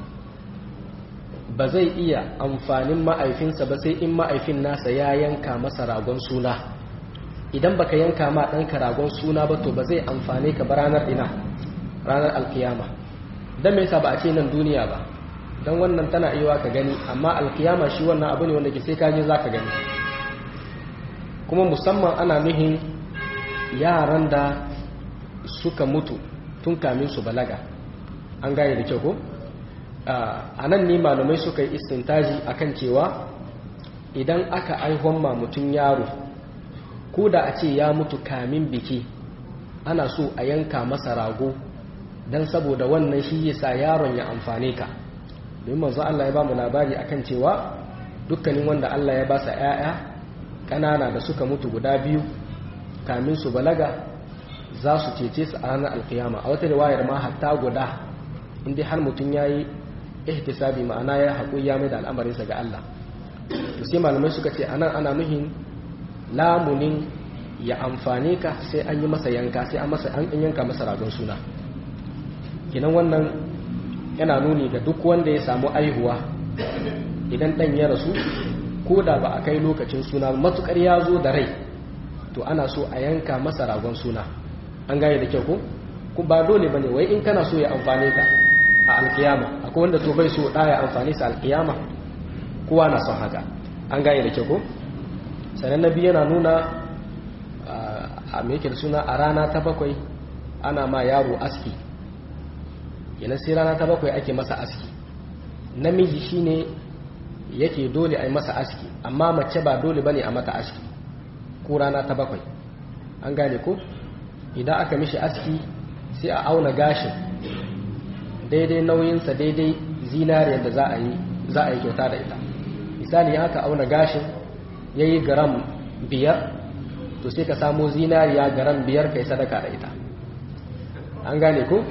ba zai iya amfanin ma'aifinsa ba sai in ma'aifin nasa ya yanka masa ragon suna idan baka yanka ma ɗanka ragon suna ba to ba zai amfane ka ba ranar ina ranar alkiyama don me yasa ba a ce nan duniya ba don wannan tana iya ka gani amma alkiyama shi wannan abu ne wanda ke sai kaje za ka gani kuma musamman ana nuhin yaran da suka mutu tun kamin su balaga an gane da kyau ko a nan ne malumai suka yi istintaji akan cewa idan aka aihon ma mutum yaro ko da a ce ya mutu kamin biki ana so a yanka masa rago don saboda wannan shi yasa yaron ya amfane ka domin manzo Allah ya ba mu labari akan cewa dukkanin wanda Allah ya ba sa ƴaƴa ƙanana da suka mutu guda biyu kamin su balaga za su cece su a ranar alkiyama a wata riwayar ma hatta guda inda har mutum ya yi ihtisabi ma'ana ya haƙuri ya mai da al'amarinsa ga Allah to sai malamai suka ce anan ana nuhin lamunin ya amfane ka sai an yi masa yanka sai an masa an yanka masa ragon suna kinan wannan yana nuni ga duk wanda ya samu aihuwa idan dan ya rasu ko da ba a kai lokacin suna matukar ya zo da rai to ana so a yanka masa ragon suna an gane da kyau ko ba dole bane wai in kana so ya amfane ka a alkiyama akwai wanda to bai so da ya amfane sa alkiyama kowa na son haka an gane da kyau ko sanan nabi yana nuna a me yake da suna a rana ta bakwai ana ma yaro aski yana sai rana ta bakwai ake masa aski namiji shine yake dole a yi masa aski amma mace ba dole bane a mata aski ko rana ta bakwai an gane ko idan aka mishi aski sai a auna gashin daidai nauyinsa daidai zinariyar da za a yi za a yi kyauta da ita misali aka auna gashin ya yi garam biyar to sai ka samo zinariya garam biyar kai sadaka da ita an gane ko?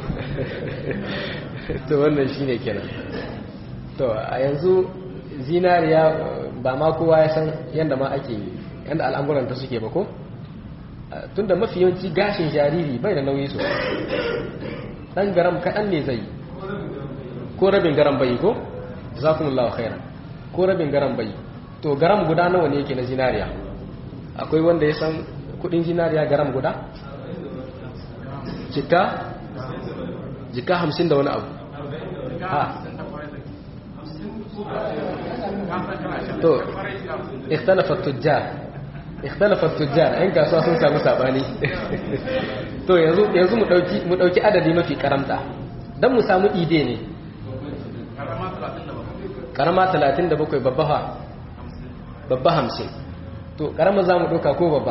to wannan shi ne kenan to a yanzu zinariya ba ma kowa ya san yadda ma ake yadda al'amuranta suke ba ko? tunda mafi yawanci gashin jariri bai da nauyi sosai dan garam kaɗan ne zai ko rabin garam bai ko? zakumullahu khairan ko rabin garam bai to garam guda nawa ne yake na zinariya akwai wanda ya san kudin zinariya garam guda? jika? jika hamsin da wani abu ha to ikhtalafa tujjar ikhtalafa tujjar yan kasuwa sun samu sabani to yanzu yanzu mu dauki mu dauki adadi mafi karamta dan mu samu ide ne karama 37 babba ha babba 50 to karama zamu dauka ko babba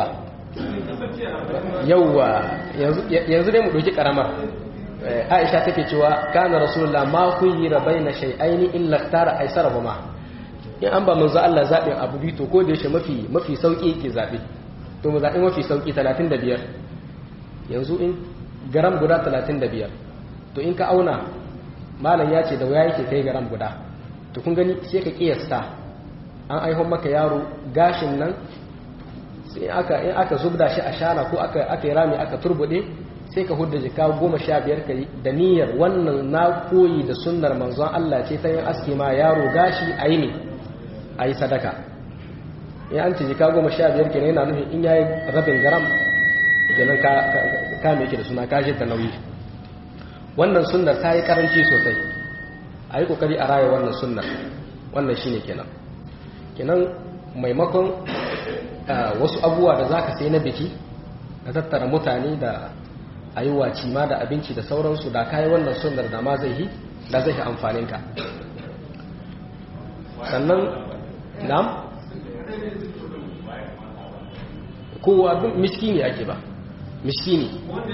yauwa yanzu dai mu dauki karamar Aisha take cewa kana rasulullah ma khuyira baina shay'aini illa ikhtara aysarahuma in an ba manzo Allah zaɓin abu biyu to ko da yake mafi mafi sauki yake zaɓe to mu zaɓi mafi sauki 35 yanzu in garam guda 35 to in ka auna malam ya ce da waya yake kai garam guda to kun gani sai ka kiyasta an aihon maka yaro gashin nan sai aka in aka zubda shi a shana ko aka aka yi rami aka turbude sai ka hudda jika goma sha biyar ka da niyyar wannan na koyi da sunnar manzon Allah ce ta yin aski ma yaro gashi a yi ne a yi sadaka in an ce jika goma sha biyar kenan yana nufin in yayi rabin garam kenan ka ka me yake da suna ka ta nauyi wannan sunnar ta yi karanci sosai a yi kokari a raya wannan sunnar wannan shine kenan kenan maimakon wasu abubuwa da za ka sai na biki ka tattara mutane da a yi waci ma da abinci da sauransu da kayi wannan sunnar da ma zai yi da zai yi amfaninka sannan nam kowa duk miskini ake ba miskini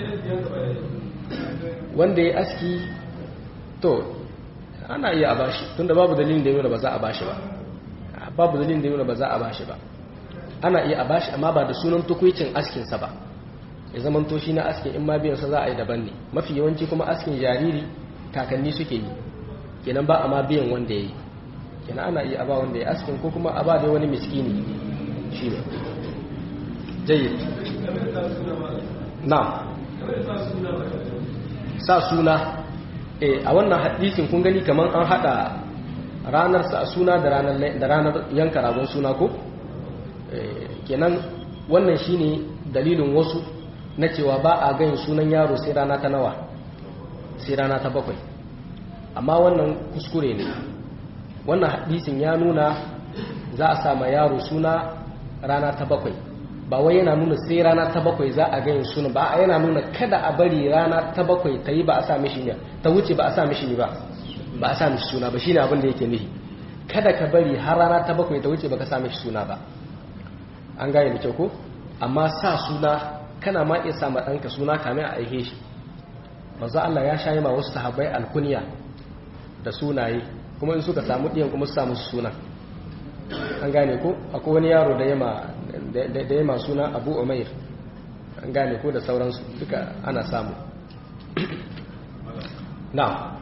wanda ya aski to ana iya a bashi tunda babu dalilin da yi ba za a bashi ba babu dalilin da yi ba za a bashi ba ana iya a bashi amma ba da sunan tukwicin askinsa ba ya zaman to shi na askin in ma biyansa za a yi daban ne mafi yawanci kuma askin jariri kakanni suke yi kenan ba a ma biyan wanda ya yi kenan ana iya a ba wanda ya askin ko kuma a ba da wani miskini shi ne jayyid na sa suna a wannan hadisin kun gani kamar an hada ranar sa suna da ranar yanka ragon suna ko kenan wannan shine dalilin wasu na cewa ba a ganin sunan yaro sai rana ta nawa sai rana ta bakwai amma wannan kuskure ne wannan hadisin ya nuna za a sama yaro suna rana ta bakwai ba wai yana nuna sai rana ta bakwai za a ganin suna ba yana nuna kada a bari rana ta bakwai ta yi ba a sa mishi ne ta wuce ba a sa mishi ne ba ba a sa mishi suna ba shine abin da yake nufi kada ka bari har rana ta bakwai ta wuce baka sa mishi suna ba an gane da kyau ko amma sa suna kana ma iya sa ma ɗanka suna kamin a aihe shi manzo Allah ya shayi ma wasu sahabbai alkunya da sunaye kuma in suka samu ɗiyan kuma su samu suna an gane ko akwai wani yaro da yama da yama suna Abu Umair an gane ko da sauransu duka ana samu na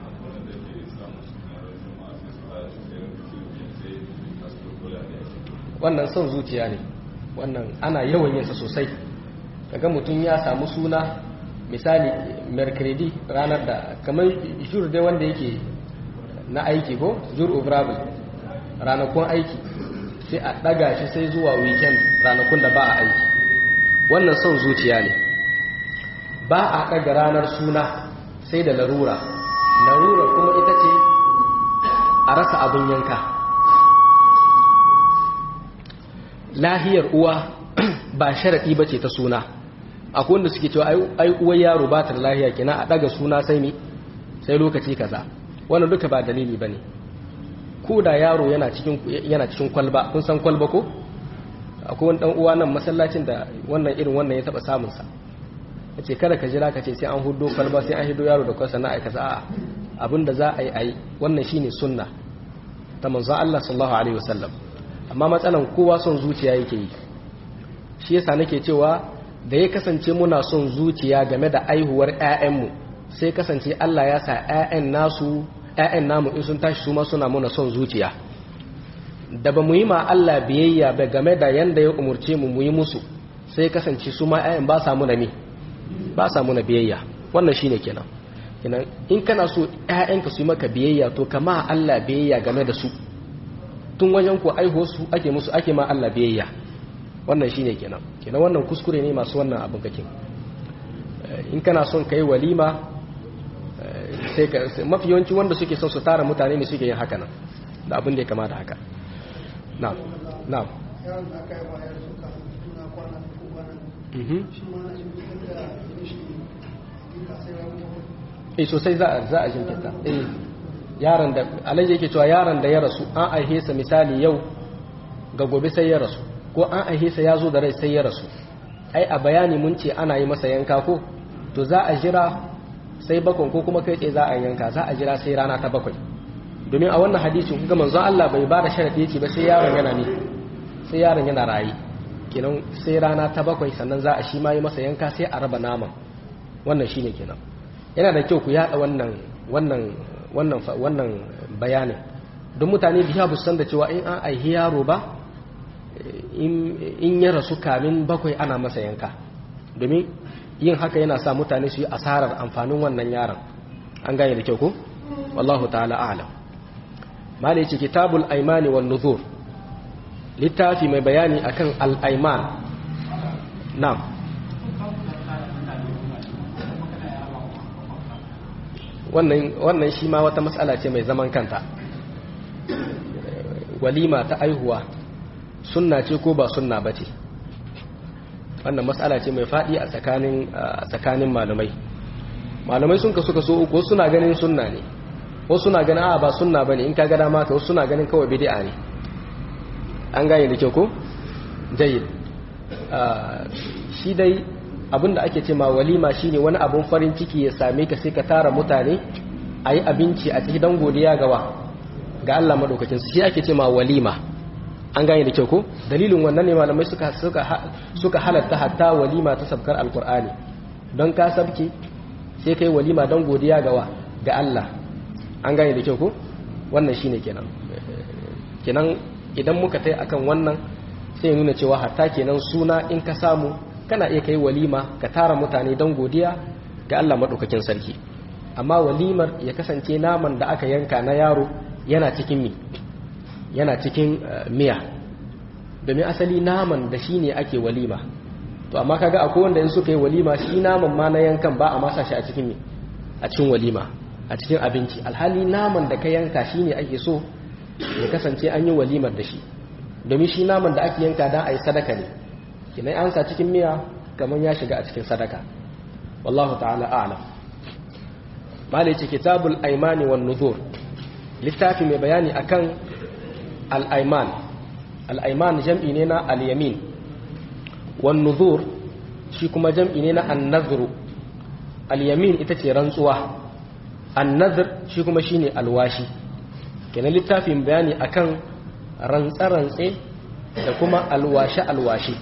wannan son zuciya ne wannan ana yawan yinsa sosai kaga mutum ya samu suna misali mercredi ranar da kamar jur dai wanda yake na aiki ko jur obrable ranakun aiki sai a daga shi sai zuwa weekend ranakun da ba a aiki wannan son zuciya ne ba a daga ranar suna sai da larura larura kuma ita ce a rasa abin yanka lahiyar uwa ba sharaɗi ba ce ta suna akwai wanda suke cewa ai uwar yaro ba ta da lahiya kina a ɗaga suna sai mi sai lokaci kaza wannan duka ba dalili ba ne ko da yaro yana cikin kwalba kun san kwalba ko akwai wani ɗan uwa nan masallacin da wannan irin wannan ya taɓa samunsa ya ce kada ka jira ka ce sai an hudo kwalba sai an hido yaro da kwasa na aikata a abin da za a yi a yi wannan shine sunna ta manzon Allah sallallahu alaihi wasallam amma matsalan kowa son zuciya yake yi shi yasa nake cewa da ya kasance muna son zuciya game da aihuwar ƴaƴanmu sai kasance Allah ya sa ƴaƴan nasu ƴaƴan namu in sun tashi su ma suna muna son zuciya da ba mu yi ma Allah biyayya ba game da yanda ya umurce mu mu yi musu sai kasance su ma ƴaƴan ba sa muna me ba sa muna biyayya wannan shine kenan kenan in kana so ƴaƴanka su yi maka biyayya to kama Allah biyayya game da su tun wajen ku aiho su ake musu ake ma Allah biyayya wannan shine kenan kenan wannan kuskure ne masu wannan abin kake in kana son kai walima sai ka mafi yawanci wanda suke son su tara mutane ne suke yin haka nan da abin da ya kama da haka na'am na'am eh sosai za a za a jinkirta eh yaron da alaji yake cewa yaron da ya rasu an aihe sa misali yau ga gobe sai ya rasu ko an aihe sa ya zo da rai sai ya rasu ai a bayani mun ce ana yi masa yanka ko to za a jira sai bakon ko kuma kai tsaye za a yanka za a jira sai rana ta bakwai domin a wannan hadisin kuga manzo Allah bai ba da sharadi yake ba sai yaron yana ne sai yaron yana rayi kenan sai rana ta bakwai sannan za a shi ma yi masa yanka sai a raba naman wannan shine kenan yana da kyau ku yada wannan wannan wannan wannan bayanin don mutane biya bu san da cewa in an aihi yaro ba in ya rasu kamin bakwai ana masa yanka domin yin haka yana sa mutane su yi asarar amfanin wannan yaron an gane da kyau ko wallahu ta'ala a'lam malai ce kitabul aimani wan nuzur littafi mai bayani akan al-aiman na'am wannan wannan shi ma wata matsala ce mai zaman kanta walima ta aihuwa sunna ce ko ba sunna ba ce wannan mas'ala ce mai faɗi a tsakanin tsakanin malamai malamai sun kasu kaso uku wasu suna ganin sunna ne wasu suna ganin a ba sunna bane in ka ga dama ka wasu suna ganin kawai bid'a ne an gane da kyau ko jayyid shi dai abinda ake ce ma walima shine wani abun farin ciki ya same ka sai ka tara mutane a yi abinci a cikin dan godiya gawa ga Allah madaukakin su shi ake ce ma walima an gane da kyau ko dalilin wannan ne malamai suka suka suka halatta hatta walima ta sabkar alqur'ani don ka sabki sai kai walima dan godiya gawa ga Allah an gane da kyau ko wannan shine kenan kenan idan muka tai akan wannan sai nuna cewa hatta kenan suna in ka samu kana iya kai walima ka tara mutane don godiya ga Allah maɗaukakin sarki amma walimar ya kasance naman da aka yanka na yaro yana cikin mi yana cikin miya domin asali naman da shi ne ake walima to amma kaga akwai wanda in suka yi walima shi naman ma na yankan ba a masa shi a cikin mi a cikin walima a cikin abinci alhali naman da ka yanka shi ne ake so ya kasance an yi walimar da shi domin shi naman da ake yanka don a yi sadaka ne kinai an sa cikin miya kamar ya shiga a cikin sadaka wallahu ta'ala a'lam malai ce kitabul aimani wan nuzur littafi mai bayani akan al-aiman al-aiman jam'i ne na al-yamin wan nuzur shi kuma jam'i ne na an-nazru al-yamin ita ce rantsuwa an-nazr shi kuma shine alwashi kenan littafin bayani akan rantsa-rantse da kuma alwashe-alwashe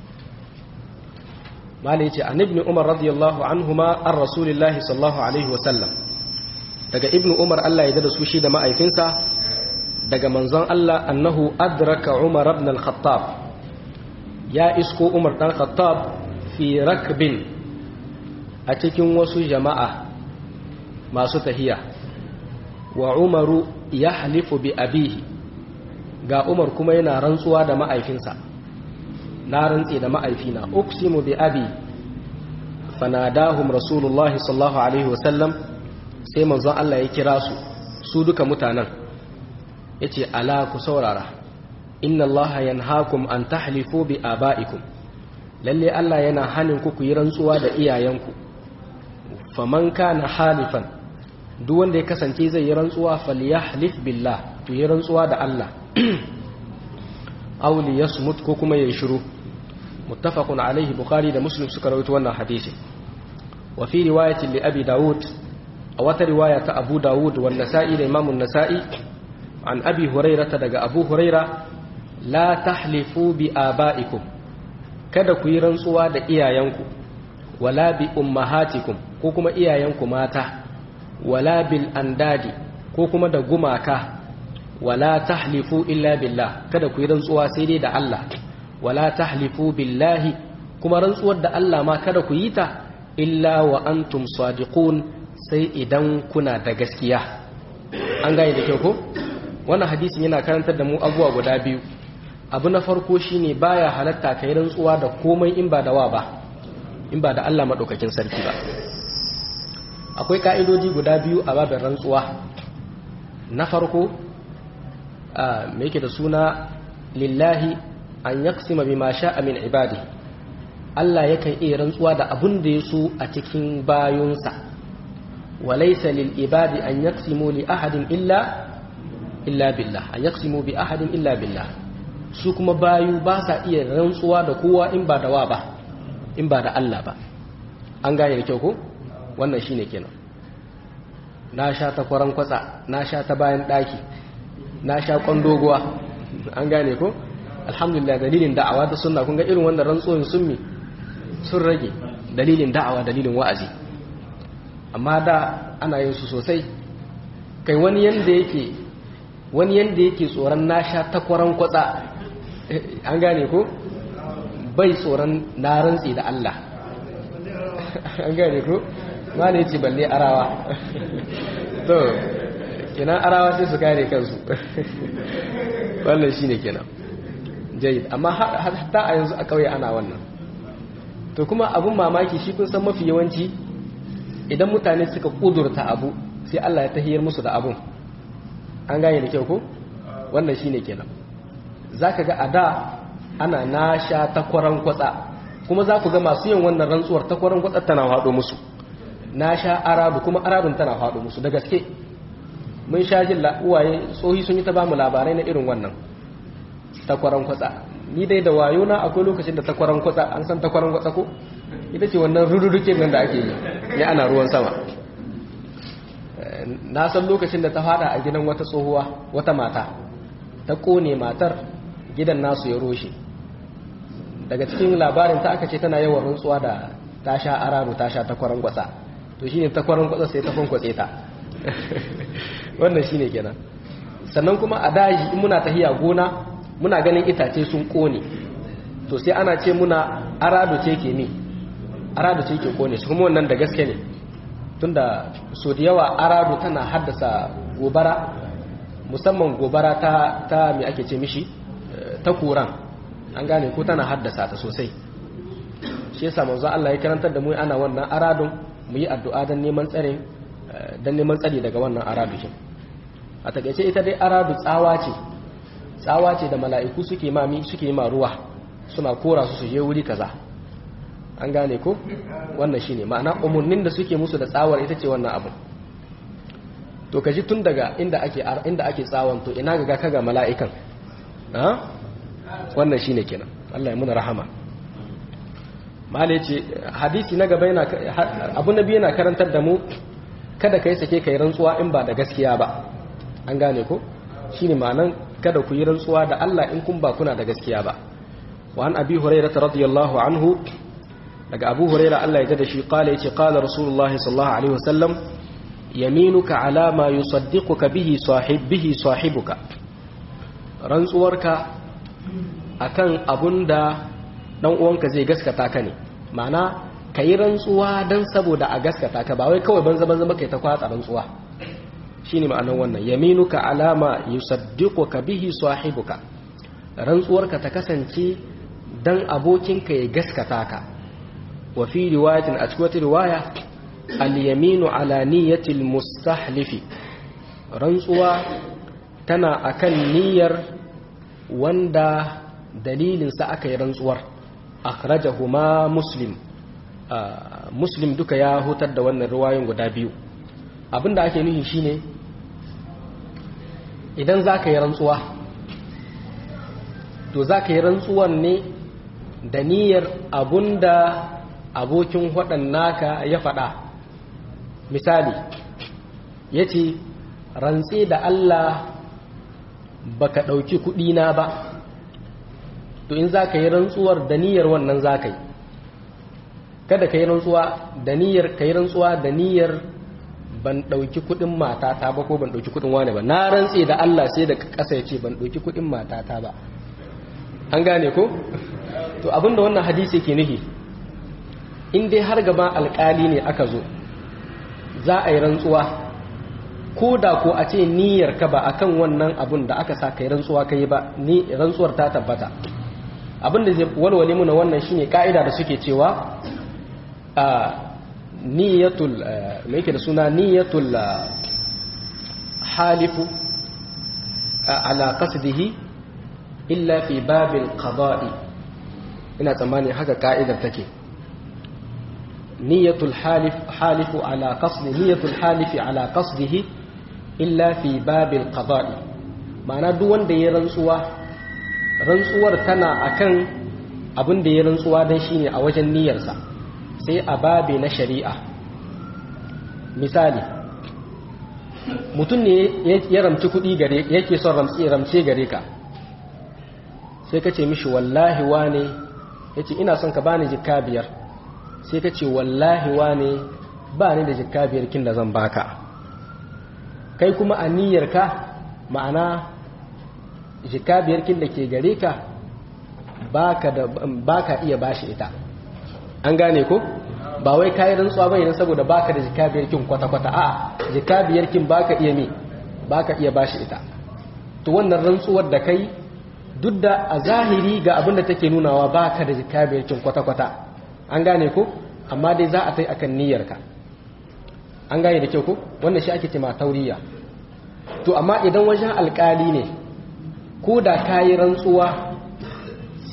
malai ce an ibn umar radiyallahu anhuma an rasulillahi sallallahu alaihi wasallam daga ibn umar Allah ya da su shi da ma'aifinsa daga manzon Allah annahu adraka umar ibn al-khattab ya isko umar dan khattab fi rakbin a cikin wasu jama'a masu tahiya wa umaru ya halifu bi abihi ga umar kuma yana rantsuwa da ma'aifinsa na rantse da ma'aifina uksimu bi abi fanadahum rasulullah sallallahu alaihi wasallam sai manzon Allah ya kira su su duka mutanen yace ala ku saurara inna Allah yanhaakum an tahlifu bi abaikum lalle Allah yana hanin ku ku yi rantsuwa da iyayenku faman kana halifan duk wanda ya kasance zai yi rantsuwa falyahlif billah to yi rantsuwa da Allah aw li yasmut ko kuma yayi shiru muttafaqun alaihi bukhari da muslim suka rawaito wannan hadisi wa fi riwayatin li abi daud a wata riwaya ta abu daud wa nasa'i da imam an-nasa'i an abi hurairah daga abu huraira la tahlifu bi abaikum kada ku yi rantsuwa da iyayenku wala bi ummahatikum ko kuma iyayenku mata wala bil andadi ko kuma da gumaka wala tahlifu illa billah kada ku yi rantsuwa sai dai da Allah wala tahlifu billahi kuma rantsuwar da Allah ma kada ku yi ta illa wa antum sadiqun sai idan kuna da gaskiya an gane da kyau ko wannan hadisin yana karantar da mu abubuwa guda biyu abu na farko shine baya halatta kai rantsuwa da komai in ba da wa ba in ba da Allah madaukakin sarki ba akwai ka'idoji guda biyu a babin rantsuwa na farko me yake da suna lillahi an yaksima bima sha'a min ibadi Allah yakan iya rantsuwa da abun da ya so a cikin bayunsa walaysa lil ibadi an yaksimu li ahadin illa illa billah an yaksimu bi ahadin illa billah su kuma bayu ba sa iya rantsuwa da kowa in ba da wa ba in ba da Allah ba an gane da kyau ko wannan shine kenan na sha ta kwaran kwatsa na sha ta bayan daki na sha kwandoguwa an gane ko alhamdulillah dalilin da'awa da sunna kun ga irin wannan rantsuwan sun mi sun rage dalilin da'awa dalilin wa'azi amma da ana yin su sosai kai wani yanda yake wani yanda yake tsoron na sha ta kwaran kwatsa an gane ko bai tsoron na rantsi da Allah an gane ko ma ne ce balle arawa to kenan arawa sai su kare kansu wannan shine kenan jayyid amma hatta a yanzu a kauye ana wannan to kuma abun mamaki shi kun san mafi yawanci idan mutane suka kudurta abu sai Allah ya tahiyar musu da abun an gane da kyau ko wannan shine kenan zaka ga a da ana nasha ta kwaran kwatsa kuma za ku ga masu yin wannan rantsuwar ta kwarin kwatsar tana haɗo musu na sha aradu kuma aradun tana haɗo musu da gaske mun sha jin uwaye tsohi sun yi ta bamu labarai na irin wannan takwaran kwatsa ni dai da wayo na akwai lokacin da takwaran kwatsa an san takwaran kwatsa ko ita ce wannan rururuke nan da ake yi ya ana ruwan sama na san lokacin da ta fada a gidan wata tsohuwa wata mata ta kone matar gidan nasu ya roshe daga cikin labarin ta aka ce tana yawan rantsuwa da ta sha arabu ta sha takwaran kwatsa to shine takwaran kwatsa sai ta kwankwatse ta wannan shine kenan sannan kuma a daji in muna tahiya gona muna ganin itace sun kone to sai ana ce muna arado ce ke mi arado ce ke kone shi kuma wannan da gaske ne tunda so da yawa arado tana haddasa gobara musamman gobara ta ta me ake ce mishi ta kuran an gane ko tana haddasa ta sosai shi yasa manzo Allah ya karantar da mu ana wannan aradon mu yi addu'a don neman tsare don neman tsari daga wannan aradu a takaice ita dai aradu tsawa ce tsawa ce da mala'iku suke mami suke ma ruwa suna kora su su je wuri kaza an gane ko wannan shine ma'ana umarnin da suke musu da tsawar ita ce wannan abu to kaji tun daga inda ake inda ake tsawon to ina ga kaga mala'ikan ha wannan shine kenan Allah ya muna rahama malai ce hadisi na gaba yana abu nabi yana karantar da mu kada kai sake kai rantsuwa in ba da gaskiya ba an gane ko shine ma'anan kada ku yi rantsuwa da Allah in kun ba kuna da gaskiya ba wa an abi hurairah radiyallahu anhu daga abu hurairah Allah ya da shi kala yace qala rasulullah sallallahu alaihi wasallam yaminuka ala ma yusaddiquka bihi sahib bihi sahibuka rantsuwarka akan abunda dan uwanka zai gaskata ka ne ma'ana kayi rantsuwa dan saboda a gaskata ka ba wai kawai banza banza kai ta kwatsa rantsuwa shine ma'anar wannan yaminuka alama yusaddiquka bihi sahibuka rantsuwarka ta kasance dan abokinka ya gaskata ka wa fi riwayatin a cikin wata riwaya al-yaminu ala niyyati al-mustahlifi rantsuwa tana akan niyyar wanda dalilin sa aka yi rantsuwar akhrajahuma muslim muslim duka ya hutar da wannan riwayoyin guda biyu abinda ake nufi shine idan za ka yi rantsuwa to za ka yi rantsuwan ne da niyyar abunda abokin waɗan naka ya faɗa misali ya ce rantse da Allah baka ɗauki kuɗina ba to in za ka yi rantsuwar da niyyar wannan za ka yi kada ka yi rantsuwa da niyyar ka yi rantsuwa da niyyar ban ɗauki kuɗin matata ba ko ban ɗauki kuɗin wane ba na rantse da Allah sai da ƙasa ya ce ban ɗauki kuɗin matata ba an gane ko to abinda wannan hadisi ke nufi in dai har gaba alƙali ne aka zo za a yi rantsuwa ko da ko a ce niyyar ka ba akan wannan abun da aka sa kai rantsuwa kai ba ni rantsuwar ta tabbata abin da zai walwale muna wannan shine ka'ida da suke cewa a niyyatul me yake da suna niyyatul halifu ala qasdihi illa fi babil qada'i ina tsammani haka ka'idar take niyyatul halif halifu ala qasdi niyyatul halifi ala qasdihi illa fi babil qada'i ma'ana duk wanda ya rantsuwa rantsuwar tana akan abin da ya rantsuwa dan shine a wajen niyyarsa sai a babe na shari'a misali mutum ne ya ramci kuɗi gare yake son ramce gare ka sai ka ce mishi wallahi wane ya ce ina son ka bani jikka biyar sai ka ce wallahi wane ba ni da jikka biyar kin da zan baka kai kuma a niyyarka ma'ana jikka biyar kin da ke gare ka baka iya bashi ita an gane ko ba wai kayi rantsuwa bane saboda baka da jikka biyar kin kwata-kwata a'a jikka biyar kin baka iya me baka iya bashi ita to wannan rantsuwar da kai duk da a zahiri ga abin da take nunawa ba ka da jika biyar cin kwata-kwata an gane ko amma dai za a tai akan niyyarka an gane da kyau ko wannan shi ake cema tauriya to amma idan wajen alkali ne ko da ka yi rantsuwa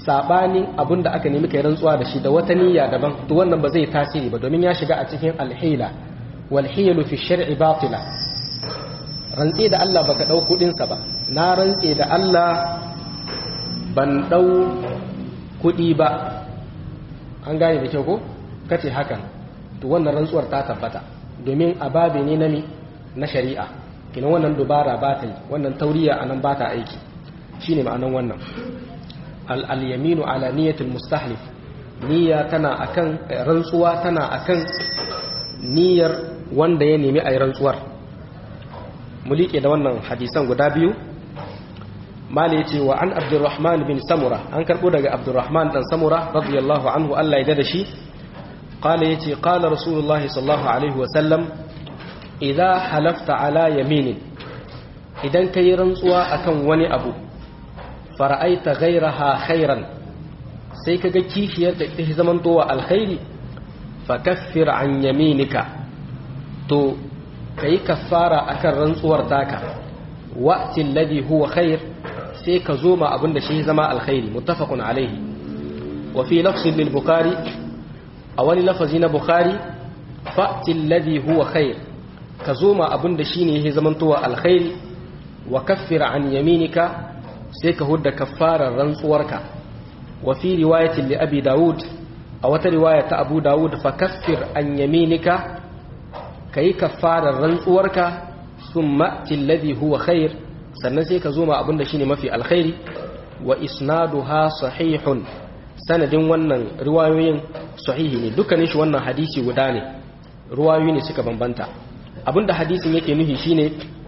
sabanin abin da aka nemi kai rantsuwa da shi da wata niyya daban to wannan ba zai tasiri ba domin ya shiga a cikin alhila wal hiyalu fi shar'i batila rantse da Allah baka dau kudin sa ba na rantse da Allah ban dau kudi ba an gane da kyau ko kace hakan to wannan rantsuwar ta tabbata domin ababe ne na na shari'a kina wannan dubara ba ta yi wannan tauriya anan ba ta aiki shine ma'anan wannan al-yaminu ala niyyatil mustahlif niyya tana akan rantsuwa tana akan niyyar wanda ya nemi ayi rantsuwar mu liƙe da wannan hadisan guda biyu mali yace wa an abdurrahman bin samura an karbo daga abdurrahman dan samura radiyallahu anhu Allah ya da shi qala yace qala rasulullahi sallallahu alaihi wa sallam idza halafta ala yaminin idan kai rantsuwa akan wani abu fara'aita ghayraha khairan sai kaga kishiyar da ta zaman towa alkhairi fa kaffir an yaminika to kai kaffara akan rantsuwar taka wa'ti alladhi huwa khair sai ka zo ma abinda shi zama alkhairi muttafaqun alaihi wa fi lafzin lil bukhari a wani lafazi na bukhari fa'ti alladhi huwa khair ka zo ma abinda shine yake zamantowa alkhairi wa kaffir an yaminika sai ka hudda kaffarar rantsuwarka wa fi riwayatin li abi daud a wata riwaya ta abu daud fa kaffir an yaminika kai kaffarar rantsuwarka thumma alladhi huwa khair sannan sai ka zo ma abinda shine mafi alkhairi wa isnaduha sahihun sanadin wannan riwayoyin sahihi ne dukkanin shi wannan hadisi guda ne riwayoyi ne suka bambanta abinda hadisin yake nufi shine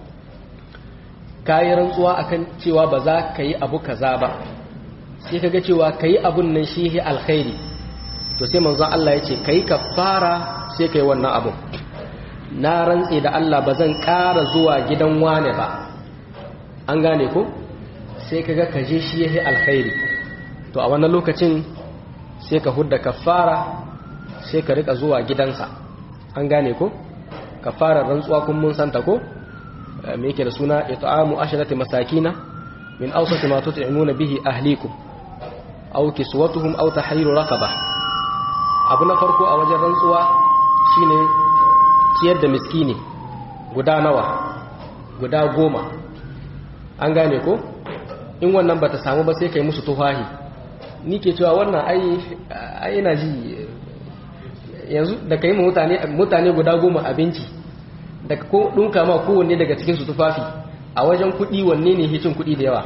kayi rantsuwa akan cewa ba za ka yi abu kaza ba sai kaga cewa kayi abun nan shi alkhairi to sai manzon Allah ya ce kayi kafara sai kai wannan abun na rantse da Allah ba zan ƙara zuwa gidan wane ba an gane ko sai kaga ka je shi yahi alkhairi to a wannan lokacin sai ka hudda kafara sai ka rika zuwa gidansa an gane ko kafarar rantsuwa kun mun santa ko me yake da suna it'amu asharati masakina min awsati ma tut'imuna bihi ahlikum aw kiswatuhum aw tahriru raqaba abu na farko a wajen rantsuwa shine ciyar da miskini guda nawa guda goma an gane ko in wannan bata samu ba sai kai musu tufahi ni ke cewa wannan ai ai ina ji yanzu da kai mutane mutane guda goma abinci da ko dunka ma kowanne daga cikin su tufafi a wajen kuɗi wanne ne hicin kuɗi da yawa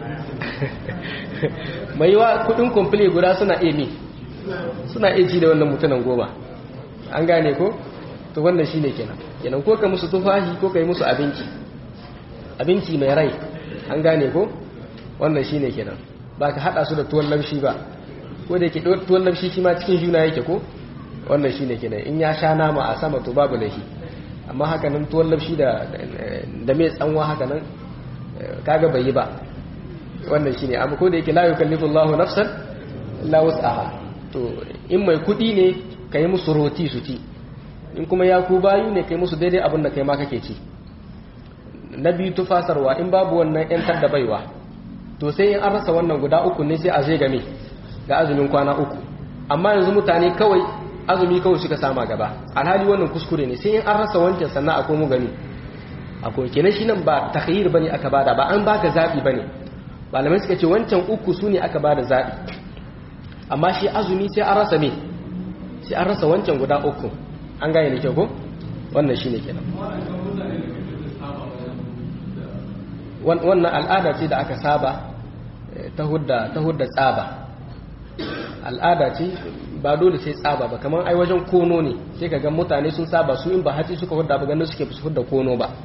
mai yiwa kuɗin komfile guda suna iya mi suna iya ci da wannan mutunan goma an gane ko to wannan shine kenan kenan ko ka musu tufafi ko ka yi musu abinci abinci mai rai an gane ko wannan shine kenan ba ka hada su da tuwon lamshi ba ko da yake tuwon lamshi shi ma cikin juna yake ko wannan shine kenan in ya sha nama a sama to babu laifi amma haka nan tuwon lamshi da da mai tsanwa haka nan kaga bai yi ba wannan shine amma ko da yake la yukallifu Allahu nafsan illa wus'aha to in mai kudi ne kai musu roti su ci in kuma ya ku bayu ne kai musu daidai abin da kai ma kake ci na biyu tufasarwa in babu wannan yantar da baiwa to sai in an rasa wannan guda uku ne sai a zai game ga azumin kwana uku amma yanzu mutane kawai azumi kawai suka sama gaba alhali wannan kuskure ne sai in an rasa wancan sannan akwai mu gani akwai kenan shi nan ba takhayyir bane aka bada ba an baka zabi bane malamai suka ce wancan uku su ne aka bada zabi amma shi azumi sai an rasa me sai an rasa wancan guda uku an gane ne kyau ko wannan shine kenan wannan al'ada ce da aka saba ta hudda ta hudda tsaba al'ada ce ba dole sai tsaba ba kamar ai wajen kono ne sai ka ga mutane sun saba su in ba hatsi suka hudda ba ganin suke su hudda kono ba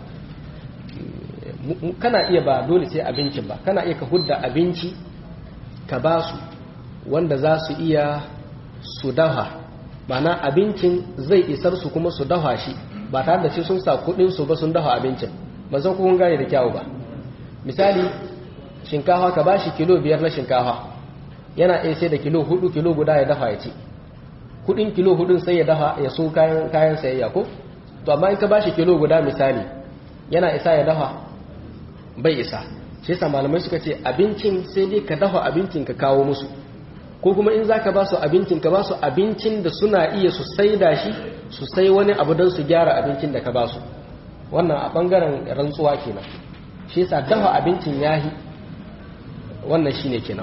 kana iya ba dole sai abincin ba kana iya ka hudda abinci ka ba su wanda za su iya su dafa mana abincin zai isar su kuma su dafa shi ba tare da sai sun sa kudin su ba sun dafa abincin ba zan kun gane da kyawu ba misali shinkafa ka ba shi kilo biyar na shinkafa yana iya sai da kilo hudu kilo guda ya dafa ya ci kudin kilo hudun sai ya dafa ya so kayan kayan sayayya ko to amma in ka ba shi kilo guda misali yana isa ya dafa bai isa shi yasa malamai suka ce abincin sai dai ka dafa abincin ka kawo musu ko kuma in zaka ba su abincin ka ba su abincin da suna iya su saida shi su sai wani abu don su gyara abincin da ka ba su wannan a bangaren rantsuwa kenan shi yasa dafa abincin yahi wannan shine kenan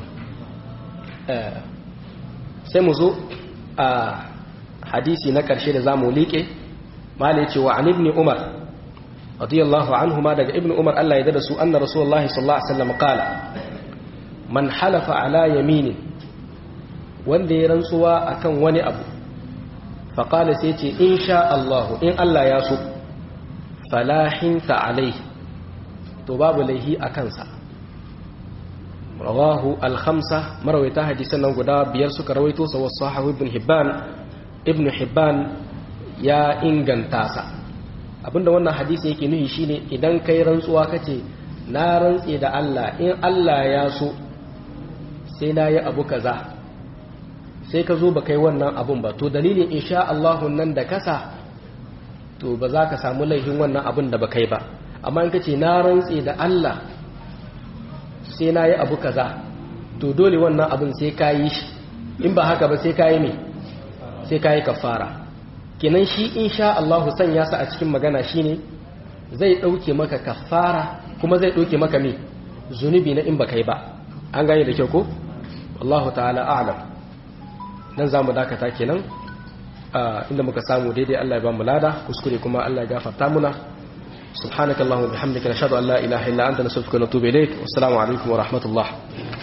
sai mu zo a hadisi na karshe da zamu liƙe mala ce wa an ibn umar radiyallahu anhu ma daga ibn umar Allah ya dada su anna rasulullahi sallallahu alaihi wasallam qala man halafa ala yaminin wanda ya rantsuwa akan wani abu faƙala sai ce in sha Allahu in Allah ya so falahinta alai to babu laihi a kansa rawahu alhamsa marawaita hadisan nan guda biyar suka rawaito sa wasu sahahu ibn hibban ibn hibban ya inganta sa abinda wannan hadisi yake nuhi shine idan kai rantsuwa kace na rantse da Allah in Allah ya so sai na yi abu kaza sai ka zo ba kai wannan abun ba to dalilin insha Allahun nan da kasa to ba za ka samu laifin wannan abun da ba kai ba amma in ka ce na rantse da Allah sai na yi abu kaza to dole wannan abun sai ka yi shi in ba haka ba sai ka yi me sai ka yi kafara kenan shi insha Allahu sanya sa a cikin magana shine zai ɗauke maka kafara kuma zai ɗauke maka me zunubi na in ba kai ba an gane da kyau ko wallahu ta'ala a'lam nan za mu dakata kenan inda muka samu daidai Allah ya ba mu lada kuskure kuma Allah ya gafarta muna subhanakallahumma bihamdika nashhadu an la ilaha illa anta nastaghfiruka wa natubu ilaik wassalamu alaikum wa rahmatullah